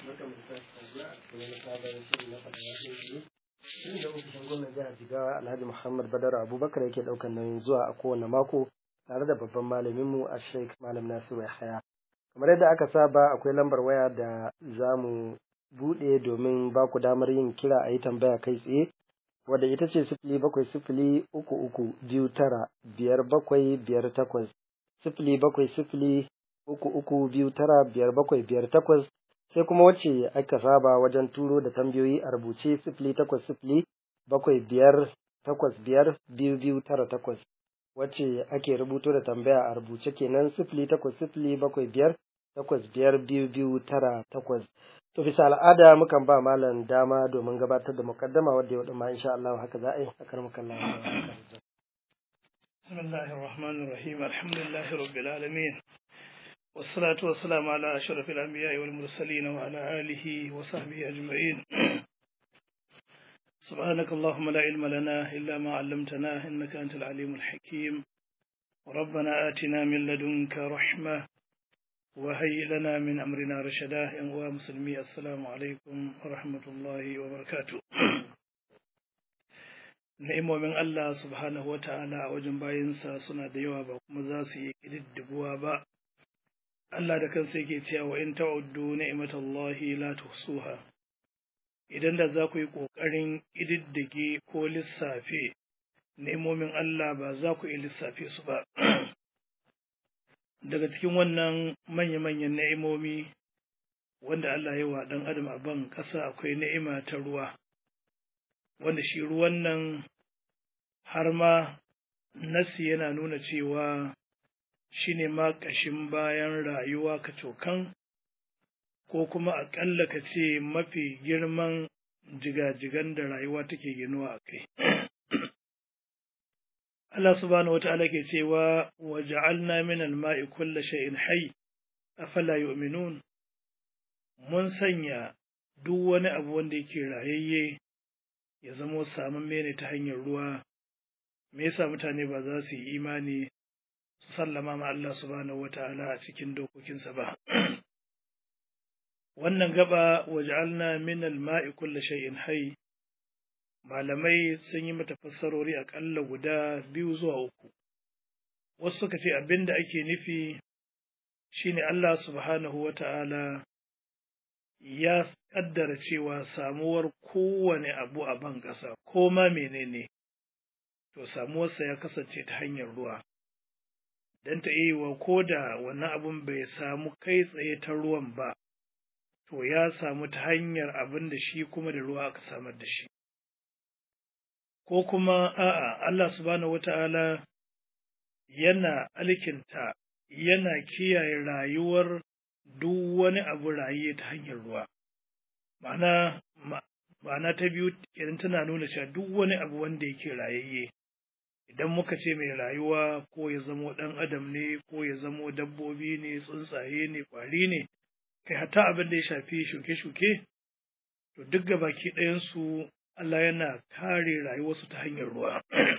da ofishin gwamnan jihar Jigawa Alhaji Muhammad Badar Abubakar yake ɗaukar nauyin zuwa a kowane mako tare da babban malaminmu a Sheikh Malam Nasiru Yahaya. Kamar yadda aka saba akwai lambar waya da za mu buɗe domin ba ku damar yin kira a yi tambaya kai tsaye wadda ita ce sifili bakwai sifili uku uku biyu tara biyar bakwai biyar takwas sifili bakwai sifili uku uku biyu tara biyar bakwai biyar takwas sai kuma wacce aka saba wajen turo da tambayoyi a rubuce sifili takwas sifili bakwai biyar takwas biyar biyu biyu tara takwas wacce ake rubuto da tambaya a rubuce kenan sifili takwas sifili bakwai biyar takwas biyar biyu biyu tara takwas to bisa al'ada mukan ba malam dama domin gabatar da mukaddama wadda yau ma insha Allah haka za a yi a karmakan Allah بسم الله الرحمن الرحيم الحمد لله رب العالمين والصلاة والسلام على أشرف الأنبياء والمرسلين وعلى آله وصحبه أجمعين سبحانك اللهم لا علم لنا إلا ما علمتنا إنك أنت العليم الحكيم ربنا آتنا من لدنك رحمة وهيئ لنا من أمرنا رشدا يا مسلمي السلام عليكم ورحمة الله وبركاته Na'imomin Allah subhanahu wa ta'ala a wajen bayinsa suna da yawa ba kuma za su yi ƙididdiguwa ba. Allah da kansa yake cewa wa in ta'uddu ni'matallahi la tuhsuha. Idan da za ku yi ƙoƙarin ƙididdige ko lissafe ni'imomin Allah ba za ku iya lissafe su ba. Daga cikin wannan manya-manyan ni'imomi wanda Allah ya wa ɗan adam a ban ƙasa akwai ni'ima ta ruwa. wanda shi ruwan nan har ma nasi yana nuna cewa shi ne ma ƙashin bayan rayuwa ka cokan ko kuma aƙalla ka ce mafi girman jigajigan da rayuwa take ginuwa a kai. Allah subhanahu wata'ala ke cewa wa ja'alna min al-ma'i kulla shay'in hayy afala yu'minun mun sanya duk wani abu wanda yake rayayye ya zamo samun ne ta hanyar ruwa me yasa mutane ba za su yi imani su sallama ma Allah subhanahu wata'ala a cikin dokokinsa ba wannan gaba waj'alna min al-ma'i kulli shay'in hayy malamai sun yi mata fassarori aƙalla guda biyu zuwa uku wasu suka ce abinda ake nufi shine Allah subhanahu wata'ala ya kaddara cewa samuwar kowane abu a ban ƙasa ko ma menene to samuwarsa ya kasance ta hanyar ruwa don ta iya wa ko da wannan abun bai samu kai tsaye ta ruwan ba to ya samu ta hanyar abin da shi kuma da ruwa aka samar da shi ko kuma a'a Allah subhanahu wata'ala yana alkinta yana kiyaye rayuwar duk wani abu raye ta hanyar ruwa ma'ana ma'ana ta biyu kenan tana nuna cewa duk wani abu wanda yake rayayye idan muka ce mai rayuwa ko ya zamo ɗan adam ne ko ya zamo dabbobi ne tsuntsaye ne ƙwari ne kai hatta abin da ya shafi shuke-shuke to duk ga baki ɗayansu Allah yana kare rayuwarsu ta hanyar ruwa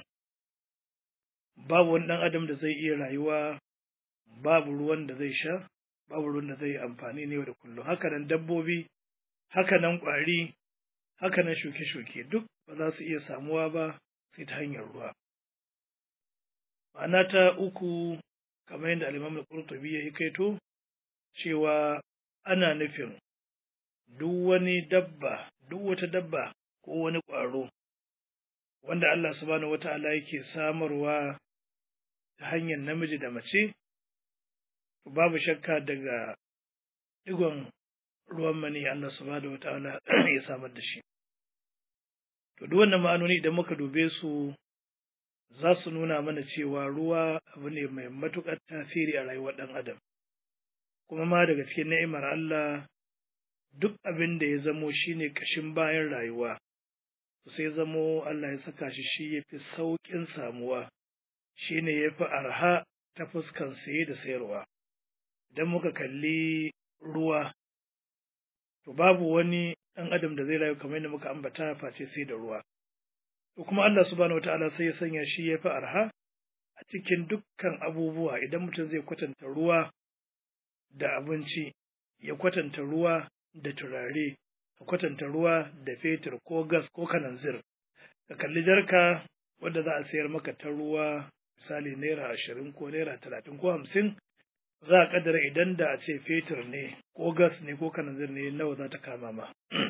babu wani ɗan adam da zai iya rayuwa babu ruwan da zai sha babu ruwan da zai yi amfani ne da kullum haka nan dabbobi haka nan ƙwari haka nan shuke-shuke duk ba za su iya samuwa ba sai ta hanyar ruwa ma'ana ta uku kamar yadda alimam al-qurtubi ya kaito cewa ana nufin duk wani dabba duk wata dabba ko wani ƙwaro wanda Allah subhanahu wata'ala yake samarwa ta hanyar namiji da mace babu shakka daga digon ruwan mani Allah subhanahu wata'ala ya samar da shi to duk wannan ma'anoni idan muka dube su za su nuna mana cewa ruwa abu ne mai matuƙar tasiri a rayuwar ɗan adam kuma ma daga cikin ni'imar Allah duk abin da ya zamo shine kashin bayan rayuwa sai zamo Allah ya saka shi shi ya fi sauƙin samuwa shine ya fi arha ta fuskan saye da sayarwa idan muka kalli ruwa to babu wani ɗan adam da zai rayu kamar yadda muka ambata face sai da ruwa to kuma Allah subhanahu wataala sai ya sanya shi ya fi arha a cikin dukkan abubuwa idan mutum zai kwatanta ruwa da abinci ya kwatanta ruwa da turare ka kwatanta ruwa da fetur ko gas ko kananzir ka kalli jarka wadda za a sayar maka ta ruwa misali naira ashirin ko naira talatin ko hamsin za a kaddara idan da a ce fetur ne ko gas ne ko kananzir ne nawa za ta kama ma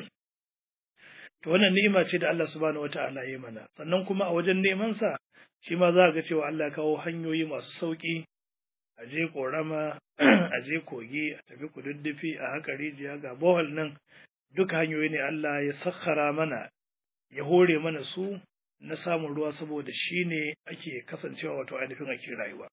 to wannan ni'ima ce da Allah subhanahu wata'ala ya mana sannan kuma a wajen neman sa shi ma za ga cewa Allah kawo hanyoyi masu sauki a je korama a je kogi a tafi kududdufi a haka rijiya ga bohol nan duka hanyoyi ne Allah ya sakhara mana ya hore mana su na samun ruwa saboda shi ne ake kasancewa wato ainihin ake rayuwa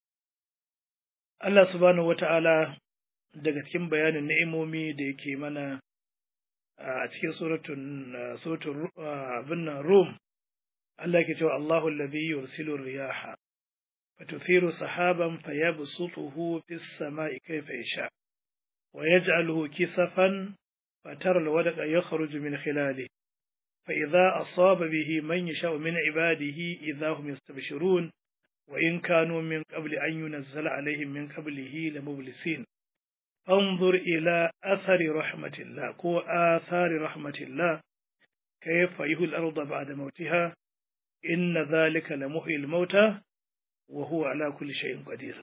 Allah subhanahu wata'ala daga cikin bayanin ni'imomi da yake mana a cikin suratun suratun abin nan Rum Allah ke cewa Allahu alladhi yursilu riyaha fatuthiru sahaban fayabsutuhu fis sama'i kayfa yasha wa yaj'aluhu kisafan fatara alwadqa yakhruju min khilalihi فإذا أصاب به من يشاء من عباده إذا هم يستبشرون وإن كانوا من قبل أن ينزل عليهم من قبله لمبلسين انظر إلى أثر رحمة الله كو آثار رحمة الله كيف يهي الأرض بعد موتها إن ذلك لمحيي الموتى وهو على كل شيء قدير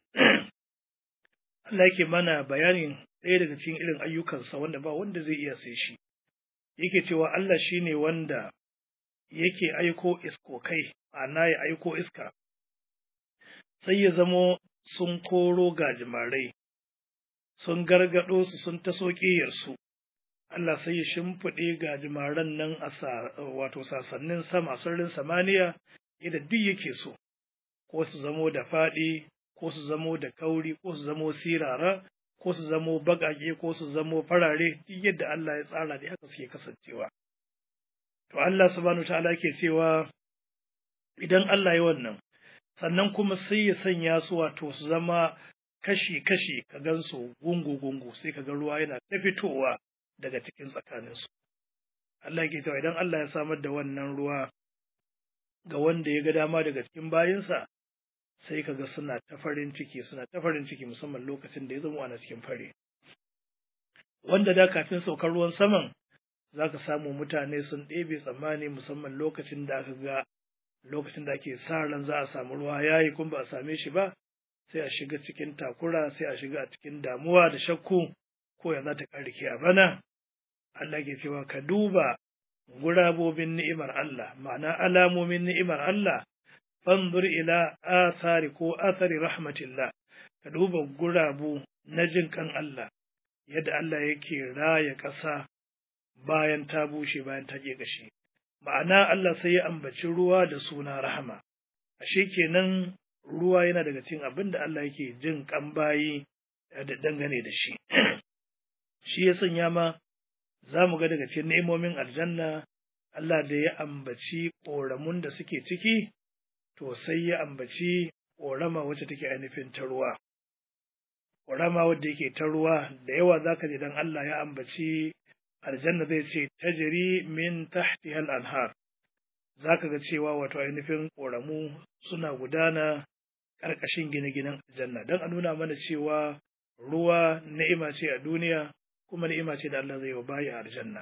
Allah yake mana bayanin ɗaya daga cikin irin ayyukansa wanda ba wanda zai iya sai shi yake cewa Allah shi ne wanda yake aiko iskokai, ana ya aiko iska, sai ya zamo sun koro gajimarai, sun gargaɗo su sun taso ƙiyarsu, Allah sai ya shimfiɗe gajimaran nan a wato sasannin sama sararin samaniya yadda duk yake so, ko su zamo da faɗi, ko su zamo da kauri, ko su zamo sirara, ko su zamo baƙaƙe ko su zamo farare duk yadda Allah ya tsara da haka suke kasancewa. To Allah subhanahu ta'ala ke cewa idan Allah ya wannan sannan kuma sai ya sanya su wato su zama kashi-kashi ka gan su gungu-gungu sai ka ga ruwa yana ta fitowa daga cikin tsakaninsu. Allah ke cewa idan Allah ya samar da wannan ruwa ga wanda ya ga dama daga cikin bayinsa sai kaga suna ta farin ciki suna ta farin ciki musamman lokacin da ya zama ana cikin fari wanda da kafin saukar ruwan saman zaka samu mutane sun ɗebe tsammani musamman lokacin da aka ga lokacin da ake sa ran za a samu ruwa yayi kuma ba a same shi ba sai a shiga cikin takura sai a shiga a cikin damuwa da shakku ko ya za ta ƙarke a bana Allah ke cewa ka duba gurabobin ni'imar Allah ma'ana alamomin ni'imar Allah fanzur ila athari ko athari rahmatillah ka duba gurabu na jin kan Allah yadda Allah yake raya ƙasa bayan ta bushe bayan ta gashi ma'ana Allah sai ya ambaci ruwa da suna rahama ashe kenan ruwa yana daga cikin abin da Allah yake jin kan bayi da dangane da shi shi ya sanya ma za mu ga daga cikin ni'imomin aljanna Allah da ya ambaci ƙoramun da suke ciki to sai ya ambaci ƙorama wacce take ainihin ta ruwa. Ƙorama wadda yake ta ruwa da yawa za ka ji don Allah ya ambaci aljanna zai ce tajiri min tahti hal anhar. Za ka ga cewa wato ainihin ƙoramu suna gudana ƙarƙashin gine-ginen aljanna don a nuna mana cewa ruwa ni'ima ce a duniya kuma ni'ima ce da Allah zai wa bayi a aljanna.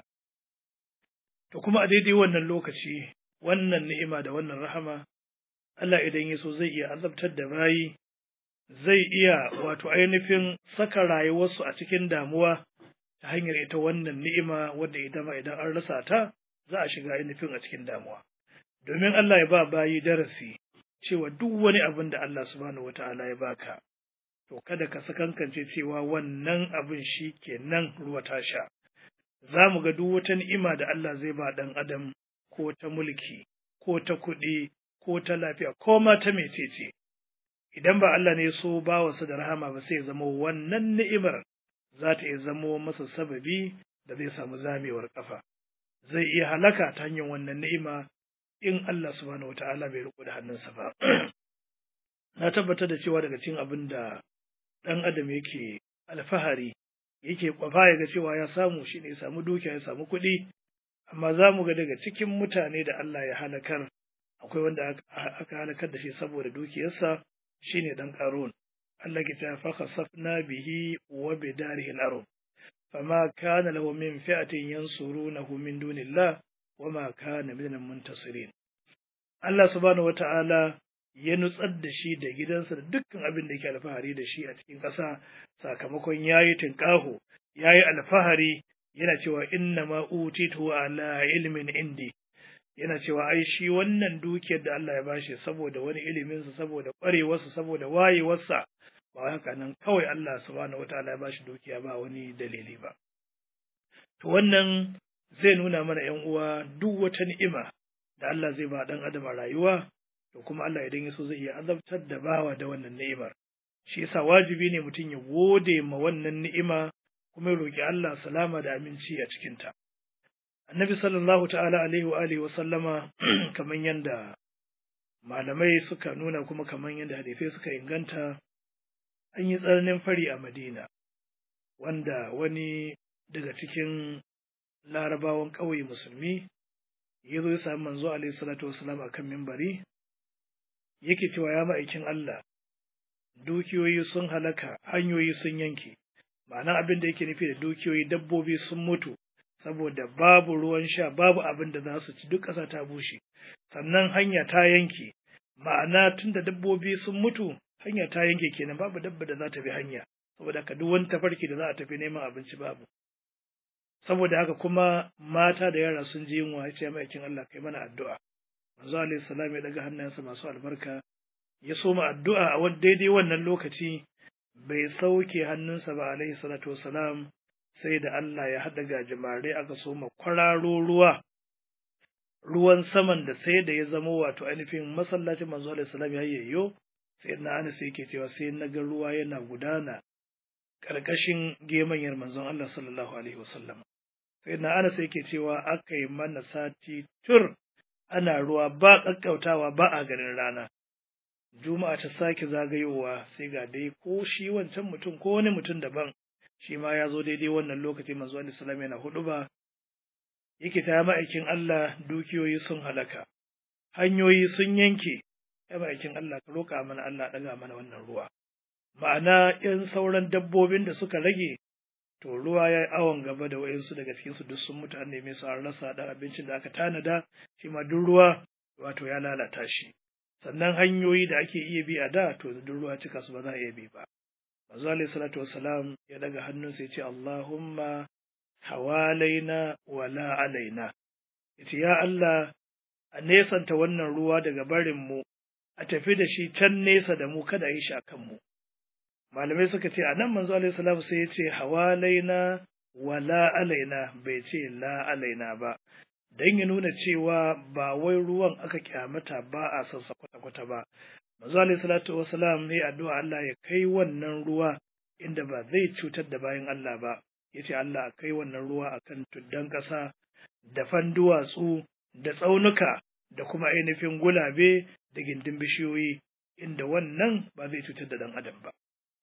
To kuma a daidai wannan lokaci wannan ni'ima da wannan rahama Allah idan ya so zai iya azabtar da bayi, zai iya wato ainihin saka rayuwarsu a cikin damuwa ta hanyar ita wannan ni'ima wadda ita ma idan an rasa ta za a shiga ainihin a cikin damuwa. Domin Allah ya ba bayi darasi cewa duk wani abin da Allah subhanahu wata'ala ya baka, to kada ka sakankance cewa wannan abin shi kenan ruwa ta sha. Za mu ga duk wata ni'ima da Allah zai ba ɗan adam ko ta mulki, ko ta kuɗi, ko ta lafiya ko ma ta mecece idan ba Allah ne so ba wasu da rahama ba sai ya zama wannan ni'imar za ta iya zama masa sababi da zai samu zamewar kafa zai iya halaka ta hanyar wannan ni'ima in Allah subhanahu wata'ala bai riko da hannunsa ba na tabbatar da cewa daga cikin abin da ɗan adam yake alfahari yake kwafa ya ga cewa ya samu shi ne ya samu dukiya ya samu kuɗi amma za mu ga daga cikin mutane da Allah ya halakar akwai wanda aka halakar da shi saboda dukiyarsa shine dan qarun Allah ke ta fa khasafna bihi wa bidarihi al-ard fama kana lahu min fi'atin yansurunahu min dunillah wama kana minal muntasirin Allah subhanahu wata'ala ya nutsar da shi da gidansa da dukkan abin da yake alfahari da shi a cikin ƙasa sakamakon yayi tinƙaho yayi alfahari yana cewa inna ma utitu ala ilmin indi yana cewa ai shi wannan dukiyar da Allah ya bashi saboda wani iliminsa saboda ƙwarewarsa saboda wayewarsa ba haka nan kawai Allah subhanahu wataala ya bashi dukiya ba wani dalili ba to wannan zai nuna mana ƴan uwa duk wata ni'ima da Allah zai ba dan adam a rayuwa to kuma Allah idan ya so zai iya azabtar da bawa da wannan ni'imar shi yasa wajibi ne mutum ya gode ma wannan ni'ima kuma ya roki Allah salama da aminci a cikin ta annabi sallallahu ta'ala alaihi wa alihi wa sallama kaman yanda malamai suka nuna kuma kaman yanda hadisai suka inganta an yi tsananin fari a Madina wanda wani daga cikin larabawan ƙauye musulmi ya zo ya sami manzo alaihi salatu wasalam a kan mimbari yake cewa ya ma'aikin Allah dukiyoyi sun halaka hanyoyi sun yanke ma'ana abin da yake nufi da dukiyoyi dabbobi sun mutu saboda babu ruwan sha babu abin da za su ci duk ƙasa ta bushe sannan hanya ta yanke ma'ana tunda dabbobi sun mutu hanya ta yanke kenan babu dabba da za ta bi hanya saboda haka duk wani tafarki da za a tafi neman abinci babu saboda haka kuma mata da yara sun ji yunwa ya ce ma'aikin Allah kai mana addu'a manzo alaihi salam ya daga hannayensa masu albarka ya soma addu'a a wani daidai wannan lokaci bai sauke hannunsa ba alaihi salatu wassalam sai da Allah ya haɗa gajimare aka soma kwararo ruwa ruwan saman da sai da ya zama wato ainihin masallacin manzo alaihi salam ya yayyo sai na Anas yake cewa sai na ga ruwa yana gudana ƙarƙashin gemanyar manzon Allah sallallahu alaihi wasallam sai na Anas yake cewa aka yi mana sati tur ana ruwa ba ƙaƙƙautawa ba a ganin rana juma'a ta sake zagayowa sai ga dai ko shi wancan mutum ko wani mutum daban shi ma ya zo daidai wannan lokaci manzo Allah sallallahu yana hudu ba yake ta ma'aikin Allah dukiyoyi sun halaka hanyoyi sun yanke ya ma'aikin Allah ka roƙa mana Allah ɗaga mana wannan ruwa ma'ana ‘yan sauran dabbobin da suka rage to ruwa ya yi awon gaba da wayansu daga cikinsu duk sun mutu an neme su an rasa ɗan abincin da aka tanada shi ma duk ruwa wato ya lalata shi sannan hanyoyi da ake iya bi a da to duk ruwa cika su ba za a iya bi ba manzo alaihi salatu wassalam ya daga hannunsa ya ce Allahumma hawalaina wala alaina yace ya Allah a nesanta wannan ruwa daga barin mu a tafi da shi can nesa da mu kada yi shi akan mu malamai suka ce a nan manzo alaihi salam sai ya ce hawalaina wala alaina bai ce la alaina ba don ya nuna cewa ba wai ruwan aka kyamata ba a son sa kwata-kwata ba manzo alaihi salatu wasalam ne addu'a Allah ya kai wannan ruwa inda ba zai cutar da bayan Allah ba yace Allah a kai wannan ruwa akan tuddan ƙasa da fanduwatsu da tsaunuka da kuma ainihin gulabe da gindin bishiyoyi inda wannan ba zai cutar da dan adam ba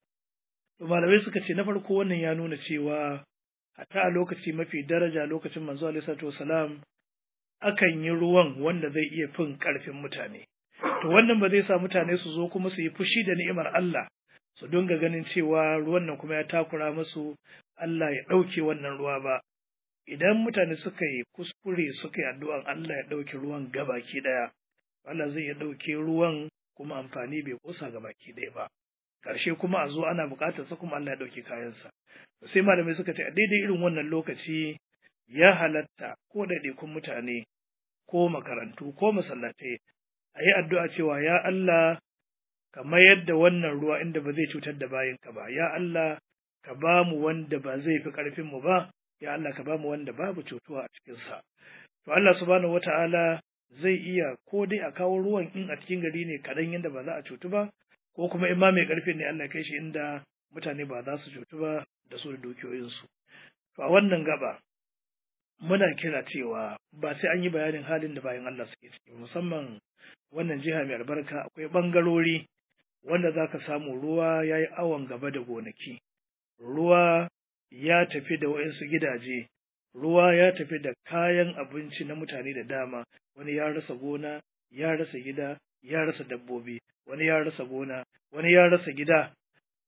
malamai suka ce na farko wannan ya nuna cewa hatta a lokaci mafi daraja lokacin manzo alaihi salatu wasalam akan yi ruwan wanda zai iya fin ƙarfin mutane. To wannan ba zai sa mutane su zo kuma su yi fushi da ni'imar Allah, su dinga ganin cewa ruwan nan kuma ya takura musu Allah ya ɗauke wannan ruwa ba. Idan mutane suka yi kuskure suka yi addu'an Allah ya ɗauke ruwan gabaki ɗaya, Allah zai ya ɗauke ruwan kuma amfani bai kusa gabaki ɗaya ba. Ƙarshe kuma a zo ana buƙatar sa kuma Allah ya ɗauke kayansa. Sai malamai suka ce a daidai irin wannan lokaci ya halatta ko ɗaiɗaikun mutane ko makarantu ko masallatai a yi addu'a cewa ya Allah ka mayar da wannan ruwa inda ba zai cutar da bayinka ba ya Allah ka ba mu wanda ba zai fi ƙarfinmu ba ya Allah ka ba mu wanda babu cutuwa a cikinsa to Allah subhanahu wata'ala zai iya ko dai a kawo ruwan in a cikin gari ne kaɗan yadda ba za a cutu ba ko kuma in ma mai ƙarfin ne Allah kai shi inda mutane ba za su cutu ba da su da dukiyoyinsu to a wannan gaba muna kira cewa ba sai an yi bayanin halin da bayan Allah suke ciki musamman wannan jiha mai albarka akwai ɓangarori wanda za ka samu ruwa ya yi awon gaba da gonaki ruwa ya tafi da waɗansu gidaje ruwa ya tafi da kayan abinci na mutane da dama wani ya rasa gona ya rasa gida ya rasa dabbobi wani ya rasa gona wani ya rasa gida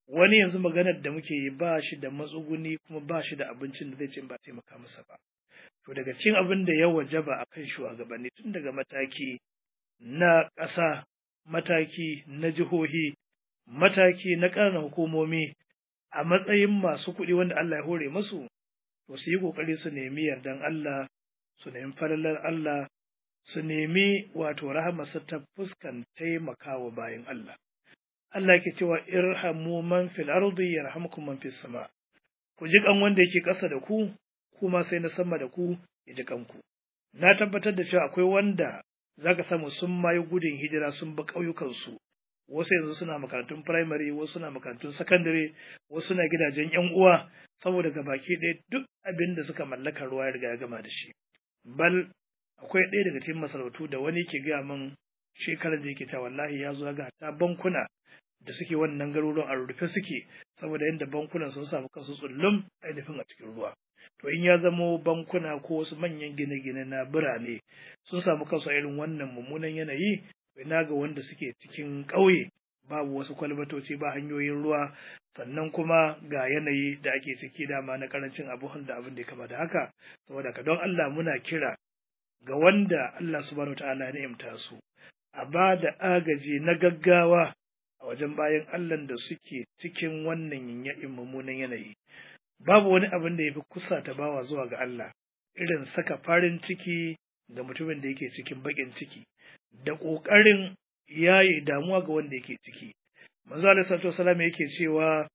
wani yanzu maganar da muke yi ba shi da matsuguni kuma ba shi da abincin da zai ce ba taimaka masa ba to daga cikin abin da ya wajaba a kan shugabanni tun daga mataki na ƙasa mataki na jihohi mataki na ƙananan hukumomi a matsayin masu kuɗi wanda Allah ya hore masu to su yi ƙoƙari su nemi yardan Allah su nemi falalar Allah su nemi wato rahamarsa ta fuskan taimakawa bayan Allah Allah ke cewa irhamu man fil ardi yarhamkum man fis sama ku ji kan wanda yake ƙasa da ku kuma sai na sama da ku ya ji kanku na tabbatar da cewa akwai wanda zaka samu sun mayi gudun hijira sun ba ƙauyukansu wasu yanzu suna makarantun firamare wasu suna makarantun sakandare wasu suna gidajen yan uwa saboda ga baki ɗaya duk abin da suka mallaka ruwa ya riga ya gama da shi bal akwai ɗaya daga cikin masarautu da wani ke gaya min shekarar da yake ta wallahi ya zo ga ta bankuna da suke wannan garuruwan a rufe suke saboda yadda bankunan sun samu kansu tsullum ainihin a cikin ruwa to in ya zamo bankuna ko wasu manyan gine-gine na birane sun samu kansu a irin wannan mummunan yanayi ina ga wanda suke cikin ƙauye babu wasu kwalbatoci ba hanyoyin ruwa sannan kuma ga yanayi da ake ciki dama na karancin abubuwan da abin da ya kama da haka saboda ka don Allah muna kira ga wanda Allah subhanahu ta'ala ya ni'imta su a ba da agaji na gaggawa a wajen bayan Allah da suke cikin wannan yayin mummunan yanayi babu wani abin da ya fi kusa ta bawa zuwa ga Allah irin saka farin ciki ga mutumin da yake cikin baƙin ciki da ƙoƙarin yaye damuwa ga wanda yake ciki. Manzo Allah sallallahu alaihi yake cewa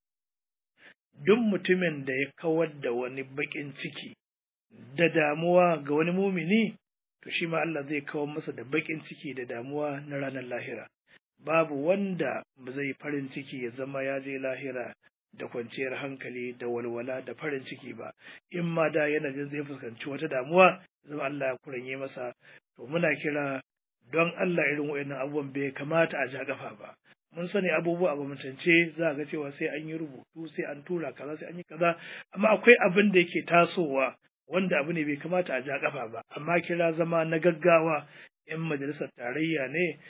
duk mutumin da ya kawar da wani baƙin ciki da damuwa ga wani mumini to shi ma Allah zai kawar masa da baƙin ciki da damuwa na ranar lahira. Babu wanda ba zai farin ciki ya zama ya je lahira da kwanciyar hankali da walwala da farin ciki ba in ma da yana jin zai fuskanci wata damuwa zama Allah ya kuranye masa to muna kira don Allah irin waɗannan abubuwan bai kamata a ja kafa ba mun sani abubuwa a gwamnatance za ga cewa sai an yi rubutu sai an tura kaza sai an yi kaza amma akwai abin da yake tasowa wanda abu ne bai kamata a ja kafa ba amma kira zama na gaggawa in majalisar tarayya ne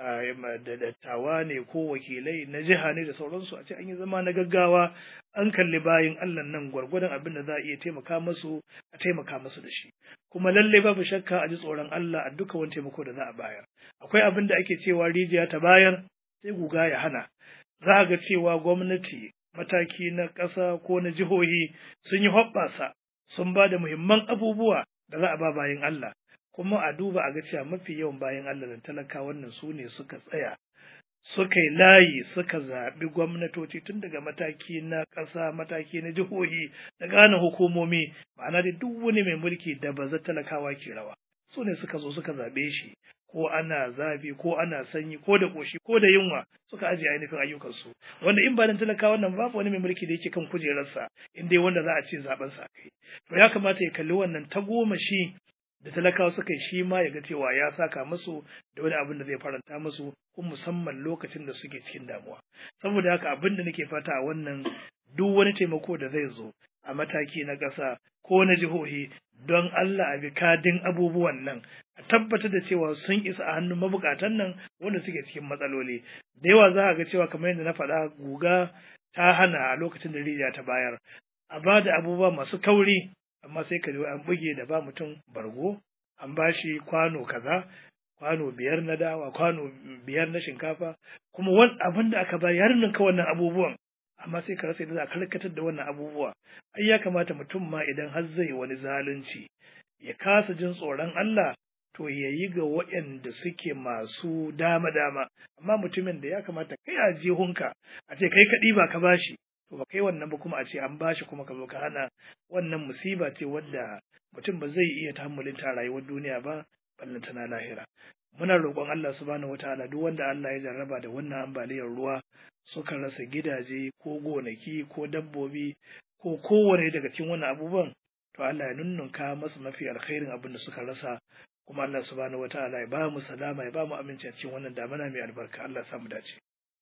da dattawa ne ko wakilai na jiha ne da sauransu a ce an yi zama na gaggawa an kalli bayan Allah nan gwargwadon abin da za a iya taimaka masu a taimaka masu da shi kuma lalle babu shakka a ji tsoron Allah a duka wani taimako da za a bayar akwai abin da ake cewa rijiya ta bayar sai guga ya hana za a ga cewa gwamnati mataki na ƙasa ko na jihohi sun yi hoɓɓasa sun ba da muhimman abubuwa da za a ba bayan Allah kuma a duba a ga cewa mafi yawan bayan Allah da talaka wannan su ne suka tsaya suka yi layi suka zaɓi gwamnatoci tun daga mataki na ƙasa mataki na jihohi da gane hukumomi ma'ana da duk wani mai mulki da ba za talakawa ke rawa su ne suka zo suka zaɓe shi ko ana zafi ko ana sanyi ko da ƙoshi ko da yunwa suka ajiye ainihin ayyukansu wanda in ba dan talakawa nan babu wani mai mulki da yake kan kujerarsa in dai wanda za a ce zaben sa kai to ya kamata ya kalli wannan ta goma shi da talakawa suka yi shi ma ya ga cewa ya saka musu da wani abin da zai faranta musu kuma musamman lokacin da suke cikin damuwa saboda haka abin da nake fata a wannan duk wani taimako da zai zo a mataki na ƙasa ko na jihohi don Allah a bi kadin abubuwan nan a tabbatar da cewa sun isa a hannun mabukatan nan wanda suke cikin matsaloli da yawa za a ga cewa kamar yadda na faɗa guga ta hana a lokacin da rijiya ta bayar a ba da abubuwa masu kauri amma sai ka an buge da ba mutum bargo an ba shi kwano kaza kwano biyar na dawa kwano biyar na shinkafa kuma wani abin da aka bayar ninka wannan abubuwan amma sai ka rasa yadda za a karkatar da wannan abubuwa ai ya kamata mutum ma idan har zai wani zalunci ya kasa jin tsoron Allah to ya yi ga waɗanda suke masu dama-dama amma mutumin da ya kamata kai a jihunka a ce kai kaɗi ba ka bashi to ba kai wannan ba kuma a ce an bashi kuma ka zo ka hana wannan musiba ce wadda mutum ba zai iya tahammulin ta rayuwar duniya ba ballanta na lahira muna roƙon Allah subhanahu wataala duk wanda Allah ya jarraba da wannan ambaliyar ruwa suka rasa gidaje ko gonaki ko dabbobi ko kowane daga cikin wannan abubuwan to Allah ya nunnunka masa mafi alkhairin abin da suka rasa kuma Allah subhanahu wataala ya ba mu salama ya ba mu aminci a cikin wannan damana mai albarka Allah ya samu dace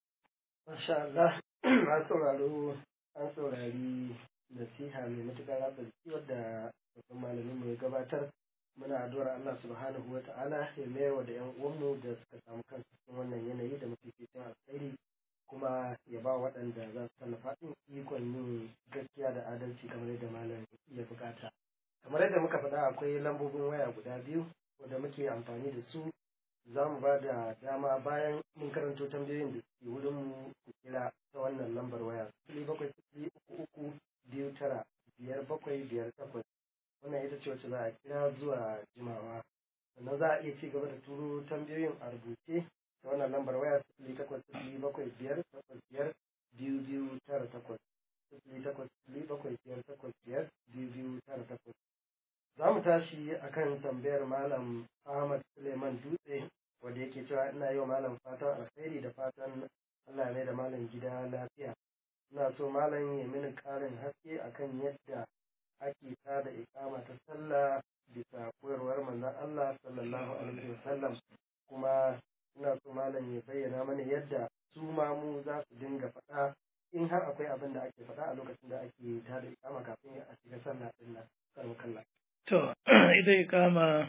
Masha Allah, an sauraro an saurari nasiha mai matuƙar ratsa jiki wadda babban malamin mu ya gabatar muna addu'ar Allah subhanahu wa ta'ala ya mayar wa da ƴan uwanmu da suka samu kansu cikin wannan yanayi da mafificin alkhairi kuma ya ba waɗanda za su tallafa ɗin ikon yin gaskiya da adalci kamar yadda malam ya bukata kamar yadda muka faɗa akwai lambobin waya guda biyu wanda muke amfani da su za mu ba da dama bayan mun karanto tambayoyin da suke wurin mu ku kira ta wannan lambar waya sifili bakwai sifili uku uku biyu tara biyar bakwai biyar takwas wannan ita ce wacce za a kira zuwa jimawa sannan za a iya ci gaba da turo tambayoyin a rubuce ta wannan lambar waya sifili takwas sifili bakwai biyar takwas biyar biyu biyu tara takwas sifili takwas sifili bakwai biyar takwas biyar biyu biyu tara takwas za mu tashi akan tambayar malam Ahmad Suleiman Dutse wanda yake cewa ina yi wa malam fatan alkhairi da fatan Allah ya mai da malam gida lafiya ina so malam ya mini ƙarin haske akan yadda ake tada iƙama ta sallah bisa koyarwar manzon Allah sallallahu alaihi wasallam kuma ina so malam ya bayyana mana yadda su mamu za su dinga faɗa in har akwai abin da ake faɗa a lokacin da ake tada iƙama kafin a shiga sallah din nan kalla To, ita ikama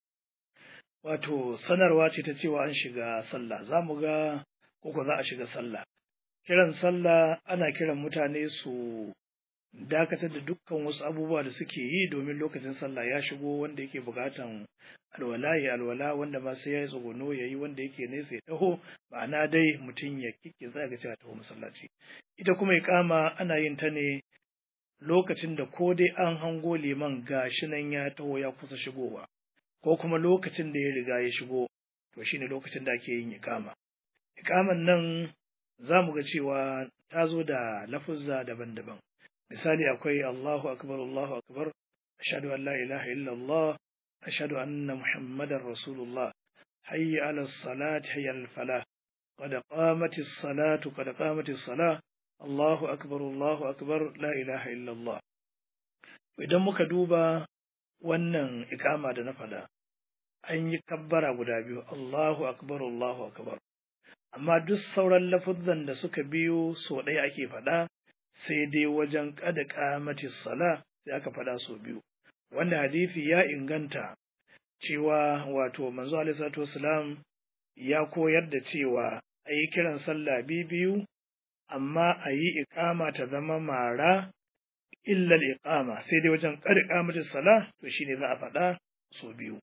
wato sanarwa ce ta cewa an shiga sallah, za mu ga koko za a shiga sallah. Kiran sallah ana kiran mutane su dakatar da dukkan wasu abubuwa da suke yi domin lokacin sallah ya shigo wanda yake bukatan alwala ya alwala wanda ma sai ya yi tsuguno ya yi wanda yake nesa ya taho ma'ana dai mutum ya kike za ga cewa taho masallaci ita kuma ikama ana yin ta ne lokacin da ko dai an hango liman gashi nan ya taho ya kusa shigowa ko kuma lokacin da ya riga ya shigo to shine lokacin da ake yin ikama ikaman nan za mu ga cewa ta zo da lafuzza daban-daban misali akwai Allahu akbar Allahu akbar ashhadu an la ilaha illallah ashhadu anna muhammadar rasulullah hayya ala salati hayya al falah qad qamatis salatu qad qamatis salah Allahu akbar Allahu akbar la ilaha illallah idan muka duba wannan ikama da na faɗa an yi kabbara guda biyu Allahu akbar Allahu akbar amma duk sauran lafuzzan da suka biyo so ɗaya ake faɗa sai dai wajen kada kamati sala sai aka faɗa so biyu wanda hadisi ya inganta cewa wato manzo alaihi salatu wasalam ya koyar da cewa a yi kiran sallah biyu amma a yi iƙama ta zama mara illal iqama sai dai wajen kada kamati sala to shine za a faɗa so biyu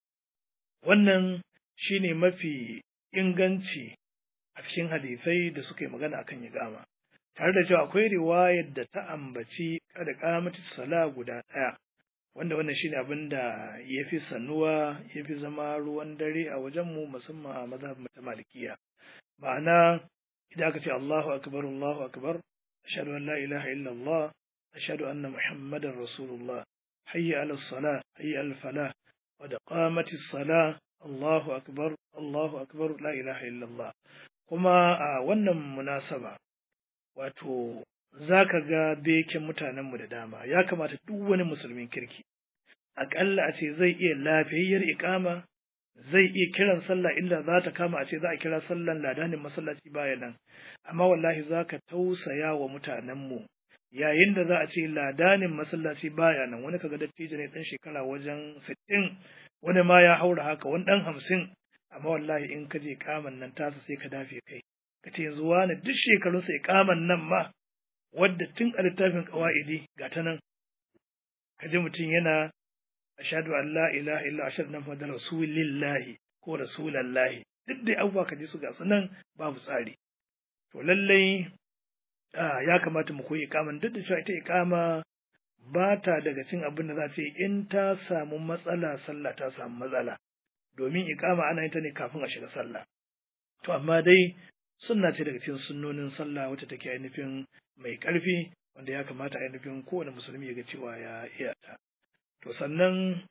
wannan shine mafi inganci a cikin hadisai da suka yi magana akan iqama tare da cewa akwai riwayar da ta ambaci kada kamati sala guda ɗaya wanda wannan shine abin da ya fi sanuwa ya fi zama ruwan dare a wajenmu musamman a mazhabin ta malikiya ma'ana idan aka ce Allahu akbar Allahu akbar ashhadu an la ilaha illallah ashhadu anna muhammadar rasulullah hayya ala salah hayya ala falah wa da qamati salah Allahu akbar Allahu akbar la ilaha illallah kuma a wannan munasaba wato za ka ga beken mutanenmu da dama ya kamata duk wani musulmin kirki aƙalla a ce zai iya lafiyayyar iƙama zai iya kiran sallah illa za ta kama a ce za a kira sallan ladanin masallaci baya nan amma wallahi za ka tausaya wa mutanenmu yayin da za a ce ladanin masallaci baya nan wani kaga dattijo ne ɗan shekara wajen sittin wani ma ya haura haka wani ɗan hamsin amma wallahi in ka je kaman nan tasa sai ka dafe kai ka ce yanzu wani duk shekarunsa kaman nan ma wadda tun a littafin ƙawa'idi ga ta nan ka ji mutum yana ashadu an la ilaha illa ashadu na fadar rasulillahi ko rasulallahi duk dai abubuwa ka ji su ga su nan babu tsari to lallai ya kamata mu koyi ikaman duk da cewa ita ikama ba ta daga cin abin da za ta yi in ta samu matsala sallah ta samu matsala domin ikama ana yin ta ne kafin a shiga sallah to amma dai sunna ce daga cikin sunnonin sallah wacce take ainihin mai ƙarfi wanda ya kamata ainihin kowane musulmi ya ga cewa ya iya ta to sannan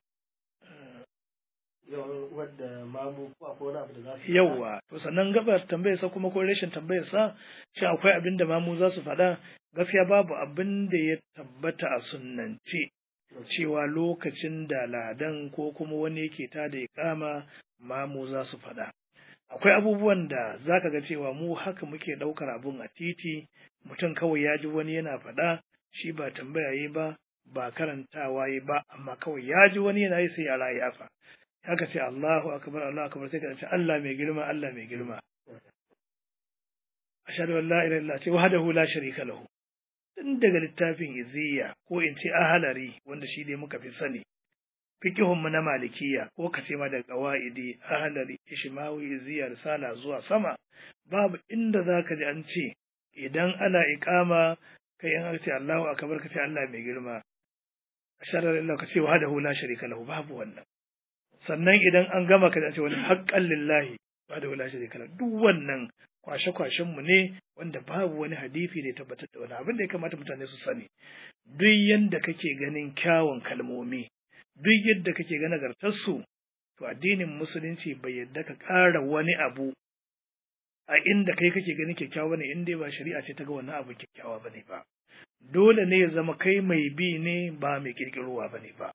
wadda mamu ko akwai wani abu da za su yawwa to sannan gabar tambayar sa kuma ko rashin tambayar sa shi akwai abin da mamu za su faɗa gaskiya babu abin da ya tabbata a sunnance cewa lokacin da ladan ko kuma wani yake ta da iƙama mamu za su faɗa akwai abubuwan da za ka ga cewa mu haka muke ɗaukar abun a titi mutum kawai ya ji wani yana faɗa shi ba tambaya yi ba ba karantawa yi ba amma kawai ya ji wani yana yi sai ya rayu yafa haka ce Allahu akbar Allahu akbar sai ka ce Allah mai girma Allah mai girma ashhadu an la ilaha illallah ce wahdahu la sharika lahu tun daga littafin iziya ko in ce ahalari wanda shi ne muka fi sani fikihunmu na malikiya ko ka ce ma da qawaidi ahalari ishmawi iziya risala zuwa sama babu inda zaka ji an ce idan ana iqama kai an ce Allahu akbar ka ce Allah mai girma ashhadu an la ka ce wahdahu la sharika lahu babu wannan sannan idan an gama ka ce wani haqqan lillahi wahdahu la sharika lahu duk wannan kwashe-kwashen mu ne wanda babu wani hadisi da ya tabbatar da wani abin da ya kamata mutane su sani duk yadda kake ganin kyawun kalmomi duk yadda kake ga nagartarsu to addinin musulunci bai yadda ka ƙara wani abu a inda kai kake ganin kyakkyawa ne in dai ba shari'a ce ta ga wannan abu kyakkyawa bane ba dole ne ya zama kai mai bi ne ba mai kirkirowa bane ba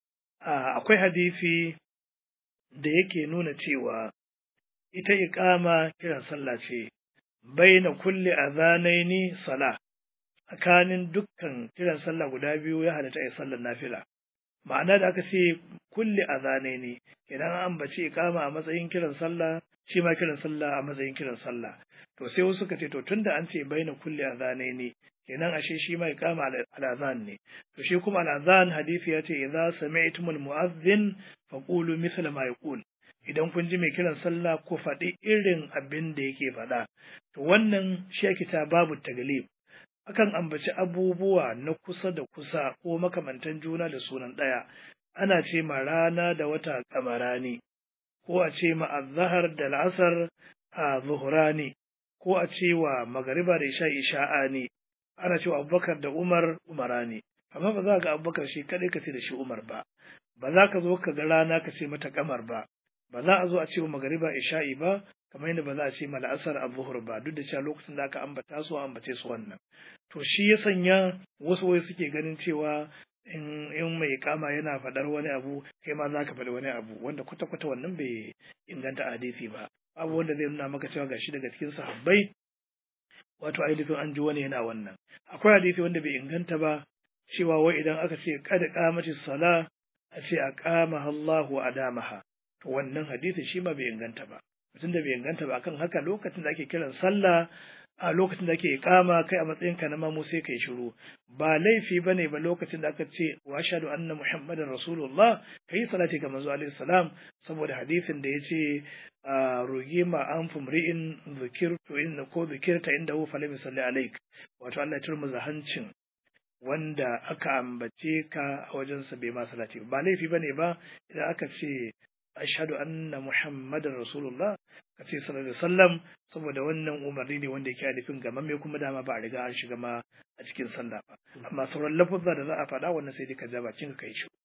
akwai hadisi da yake nuna cewa ita iqama kiran sallah ce baina kulli adhanaini sala tsakanin dukkan kiran sallah guda biyu ya halatta ai sallar nafila ma'ana da aka ce kulli adhanaini idan an ambaci iqama a matsayin kiran sallah shi ma kiran sallah a matsayin kiran sallah to sai wasu suka ce to tunda an ce baina kulli adhanaini kenan ashe shi ma iqama al-adhan ne to shi kuma al-adhan hadisi ya ce idza sami'tumul mu'adhdhin faqulu mithla ma yaqul idan kun ji mai kiran sallah ko faɗi irin abin da yake faɗa to wannan shi ake ta babu taglib akan ambaci abubuwa na kusa da kusa ko makamantan juna da sunan ɗaya ana ce ma rana da wata kamarani ko a ce ma azhar da al'asar a zuhurani ko a ce wa magariba da isha isha'ani ana cewa abubakar da umar umarani amma ba za ka abubakar shi kadai ka ce da shi umar ba ba za ka zo ka ga rana ka ce mata kamar ba ba za a zo a ce wa magariba isha'i ba kamar yadda ba za a ce ma la'asar a zuhur ba duk da cewa lokacin da aka ambata su ambace su wannan to shi ya sanya wasu wai suke ganin cewa in in mai kama yana faɗar wani abu kai ma za ka faɗi wani abu wanda kwata kwata wannan bai inganta hadisi ba abu wanda zai nuna maka cewa gashi daga cikin sahabbai wato ainihin an ji wani yana wannan akwai hadisi wanda bai inganta ba cewa wai idan aka ce kada qamatis sala a ce a qama Allahu adamaha to wannan hadisi shi ma bai inganta ba mutum da bai inganta ba akan haka lokacin da ake kiran sallah a lokacin da ake ikama kai a matsayin ka na mamu sai kai shiru ba laifi bane ba lokacin da aka ce wa ashhadu anna muhammadan rasulullah kai salati ga manzo alaihi salam saboda hadisin da yace rogi ma an fumri'in zikirtu inna ko zikirta inda hu falam salli alaik wato Allah ya turmuza hancin wanda aka ambace ka a wajensa bai ma salati ba laifi bane ba idan aka ce ashhadu anna muhammadar rasulullah ka ce sallallahu alaihi wasallam saboda wannan umarni ne wanda yake alifin ga mamme kuma dama ba a riga an shiga ma a cikin sallah ba amma sauran lafuzza da za a faɗa wannan sai dai ka ja bakin ka kai shi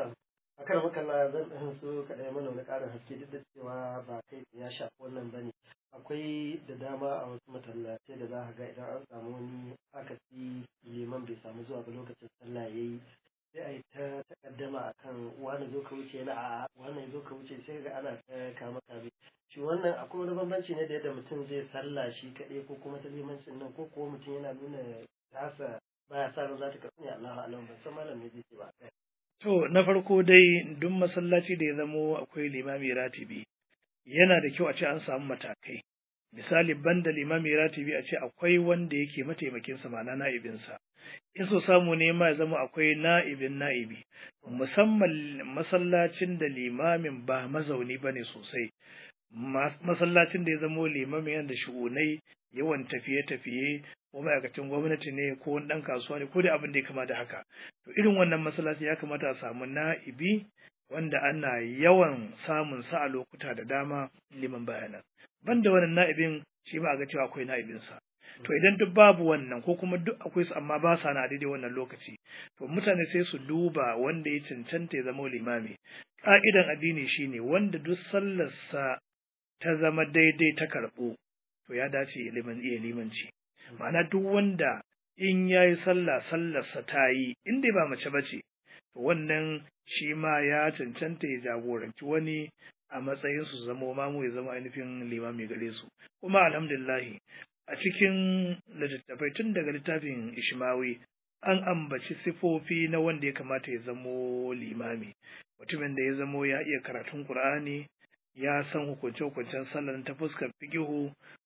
a kan makalla zan ɗan so kaɗai mana wani ƙarin haske duk da cewa ba kai ya shafi wannan bane akwai da dama a wasu masallatai da za ka ga idan an samu wani akasi liman bai samu zuwa ba lokacin sallah yayi sai a yi ta takaddama a kan wani zo ka wuce na a wani zo ka wuce sai ga ana ta kama kame shi wannan akwai wani bambanci ne da yadda mutum zai sallah shi kaɗai ko kuma ta limancin nan ko kuwa mutum yana nuna tasa baya sa ran za ta kasu ne Allahu alam ban san malam ne zai ce ba to na farko dai duk masallaci da ya zamo akwai limami ratibi yana da kyau a ce an samu matakai misali banda limami ratibi a ce akwai wanda yake mataimakinsa ma'ana na'ibinsa in so samu ne ma ya zama akwai na'ibin na'ibi musamman masallacin da limamin ba mazauni bane sosai masallacin da ya zamo limamin yana da shugunai yawan tafiye-tafiye ko ma'aikacin gwamnati ne ko wani ɗan kasuwa ne ko da abin da ya kama da haka to irin wannan masallaci ya kamata a samu na'ibi wanda ana yawan samun sa a lokuta da dama liman bayanan banda wannan na'ibin shi ba a ga cewa akwai na'ibinsa to idan duk babu wannan ko kuma duk akwai su amma ba sa na daidai wannan lokaci to mutane sai su duba wanda ya cancanta ya zama limami ka'idan addini shine wanda duk sallarsa ta zama daidai ta karɓo to ya dace ya liman iya limanci ma'ana duk wanda in ya yi sallah sallarsa ta yi in dai ba mace ba ce to wannan shi ma ya cancanta ya jagoranci wani a matsayin su zama mamu ya zama ainihin limami gare su kuma alhamdulillahi a cikin littattafai tun daga littafin ishmawi an ambaci sifofi na wanda ya kamata ya zamo limami mutumin da ya zamo ya iya karatun qur'ani ya san hukunce-hukuncen sallar ta fuskar fikihu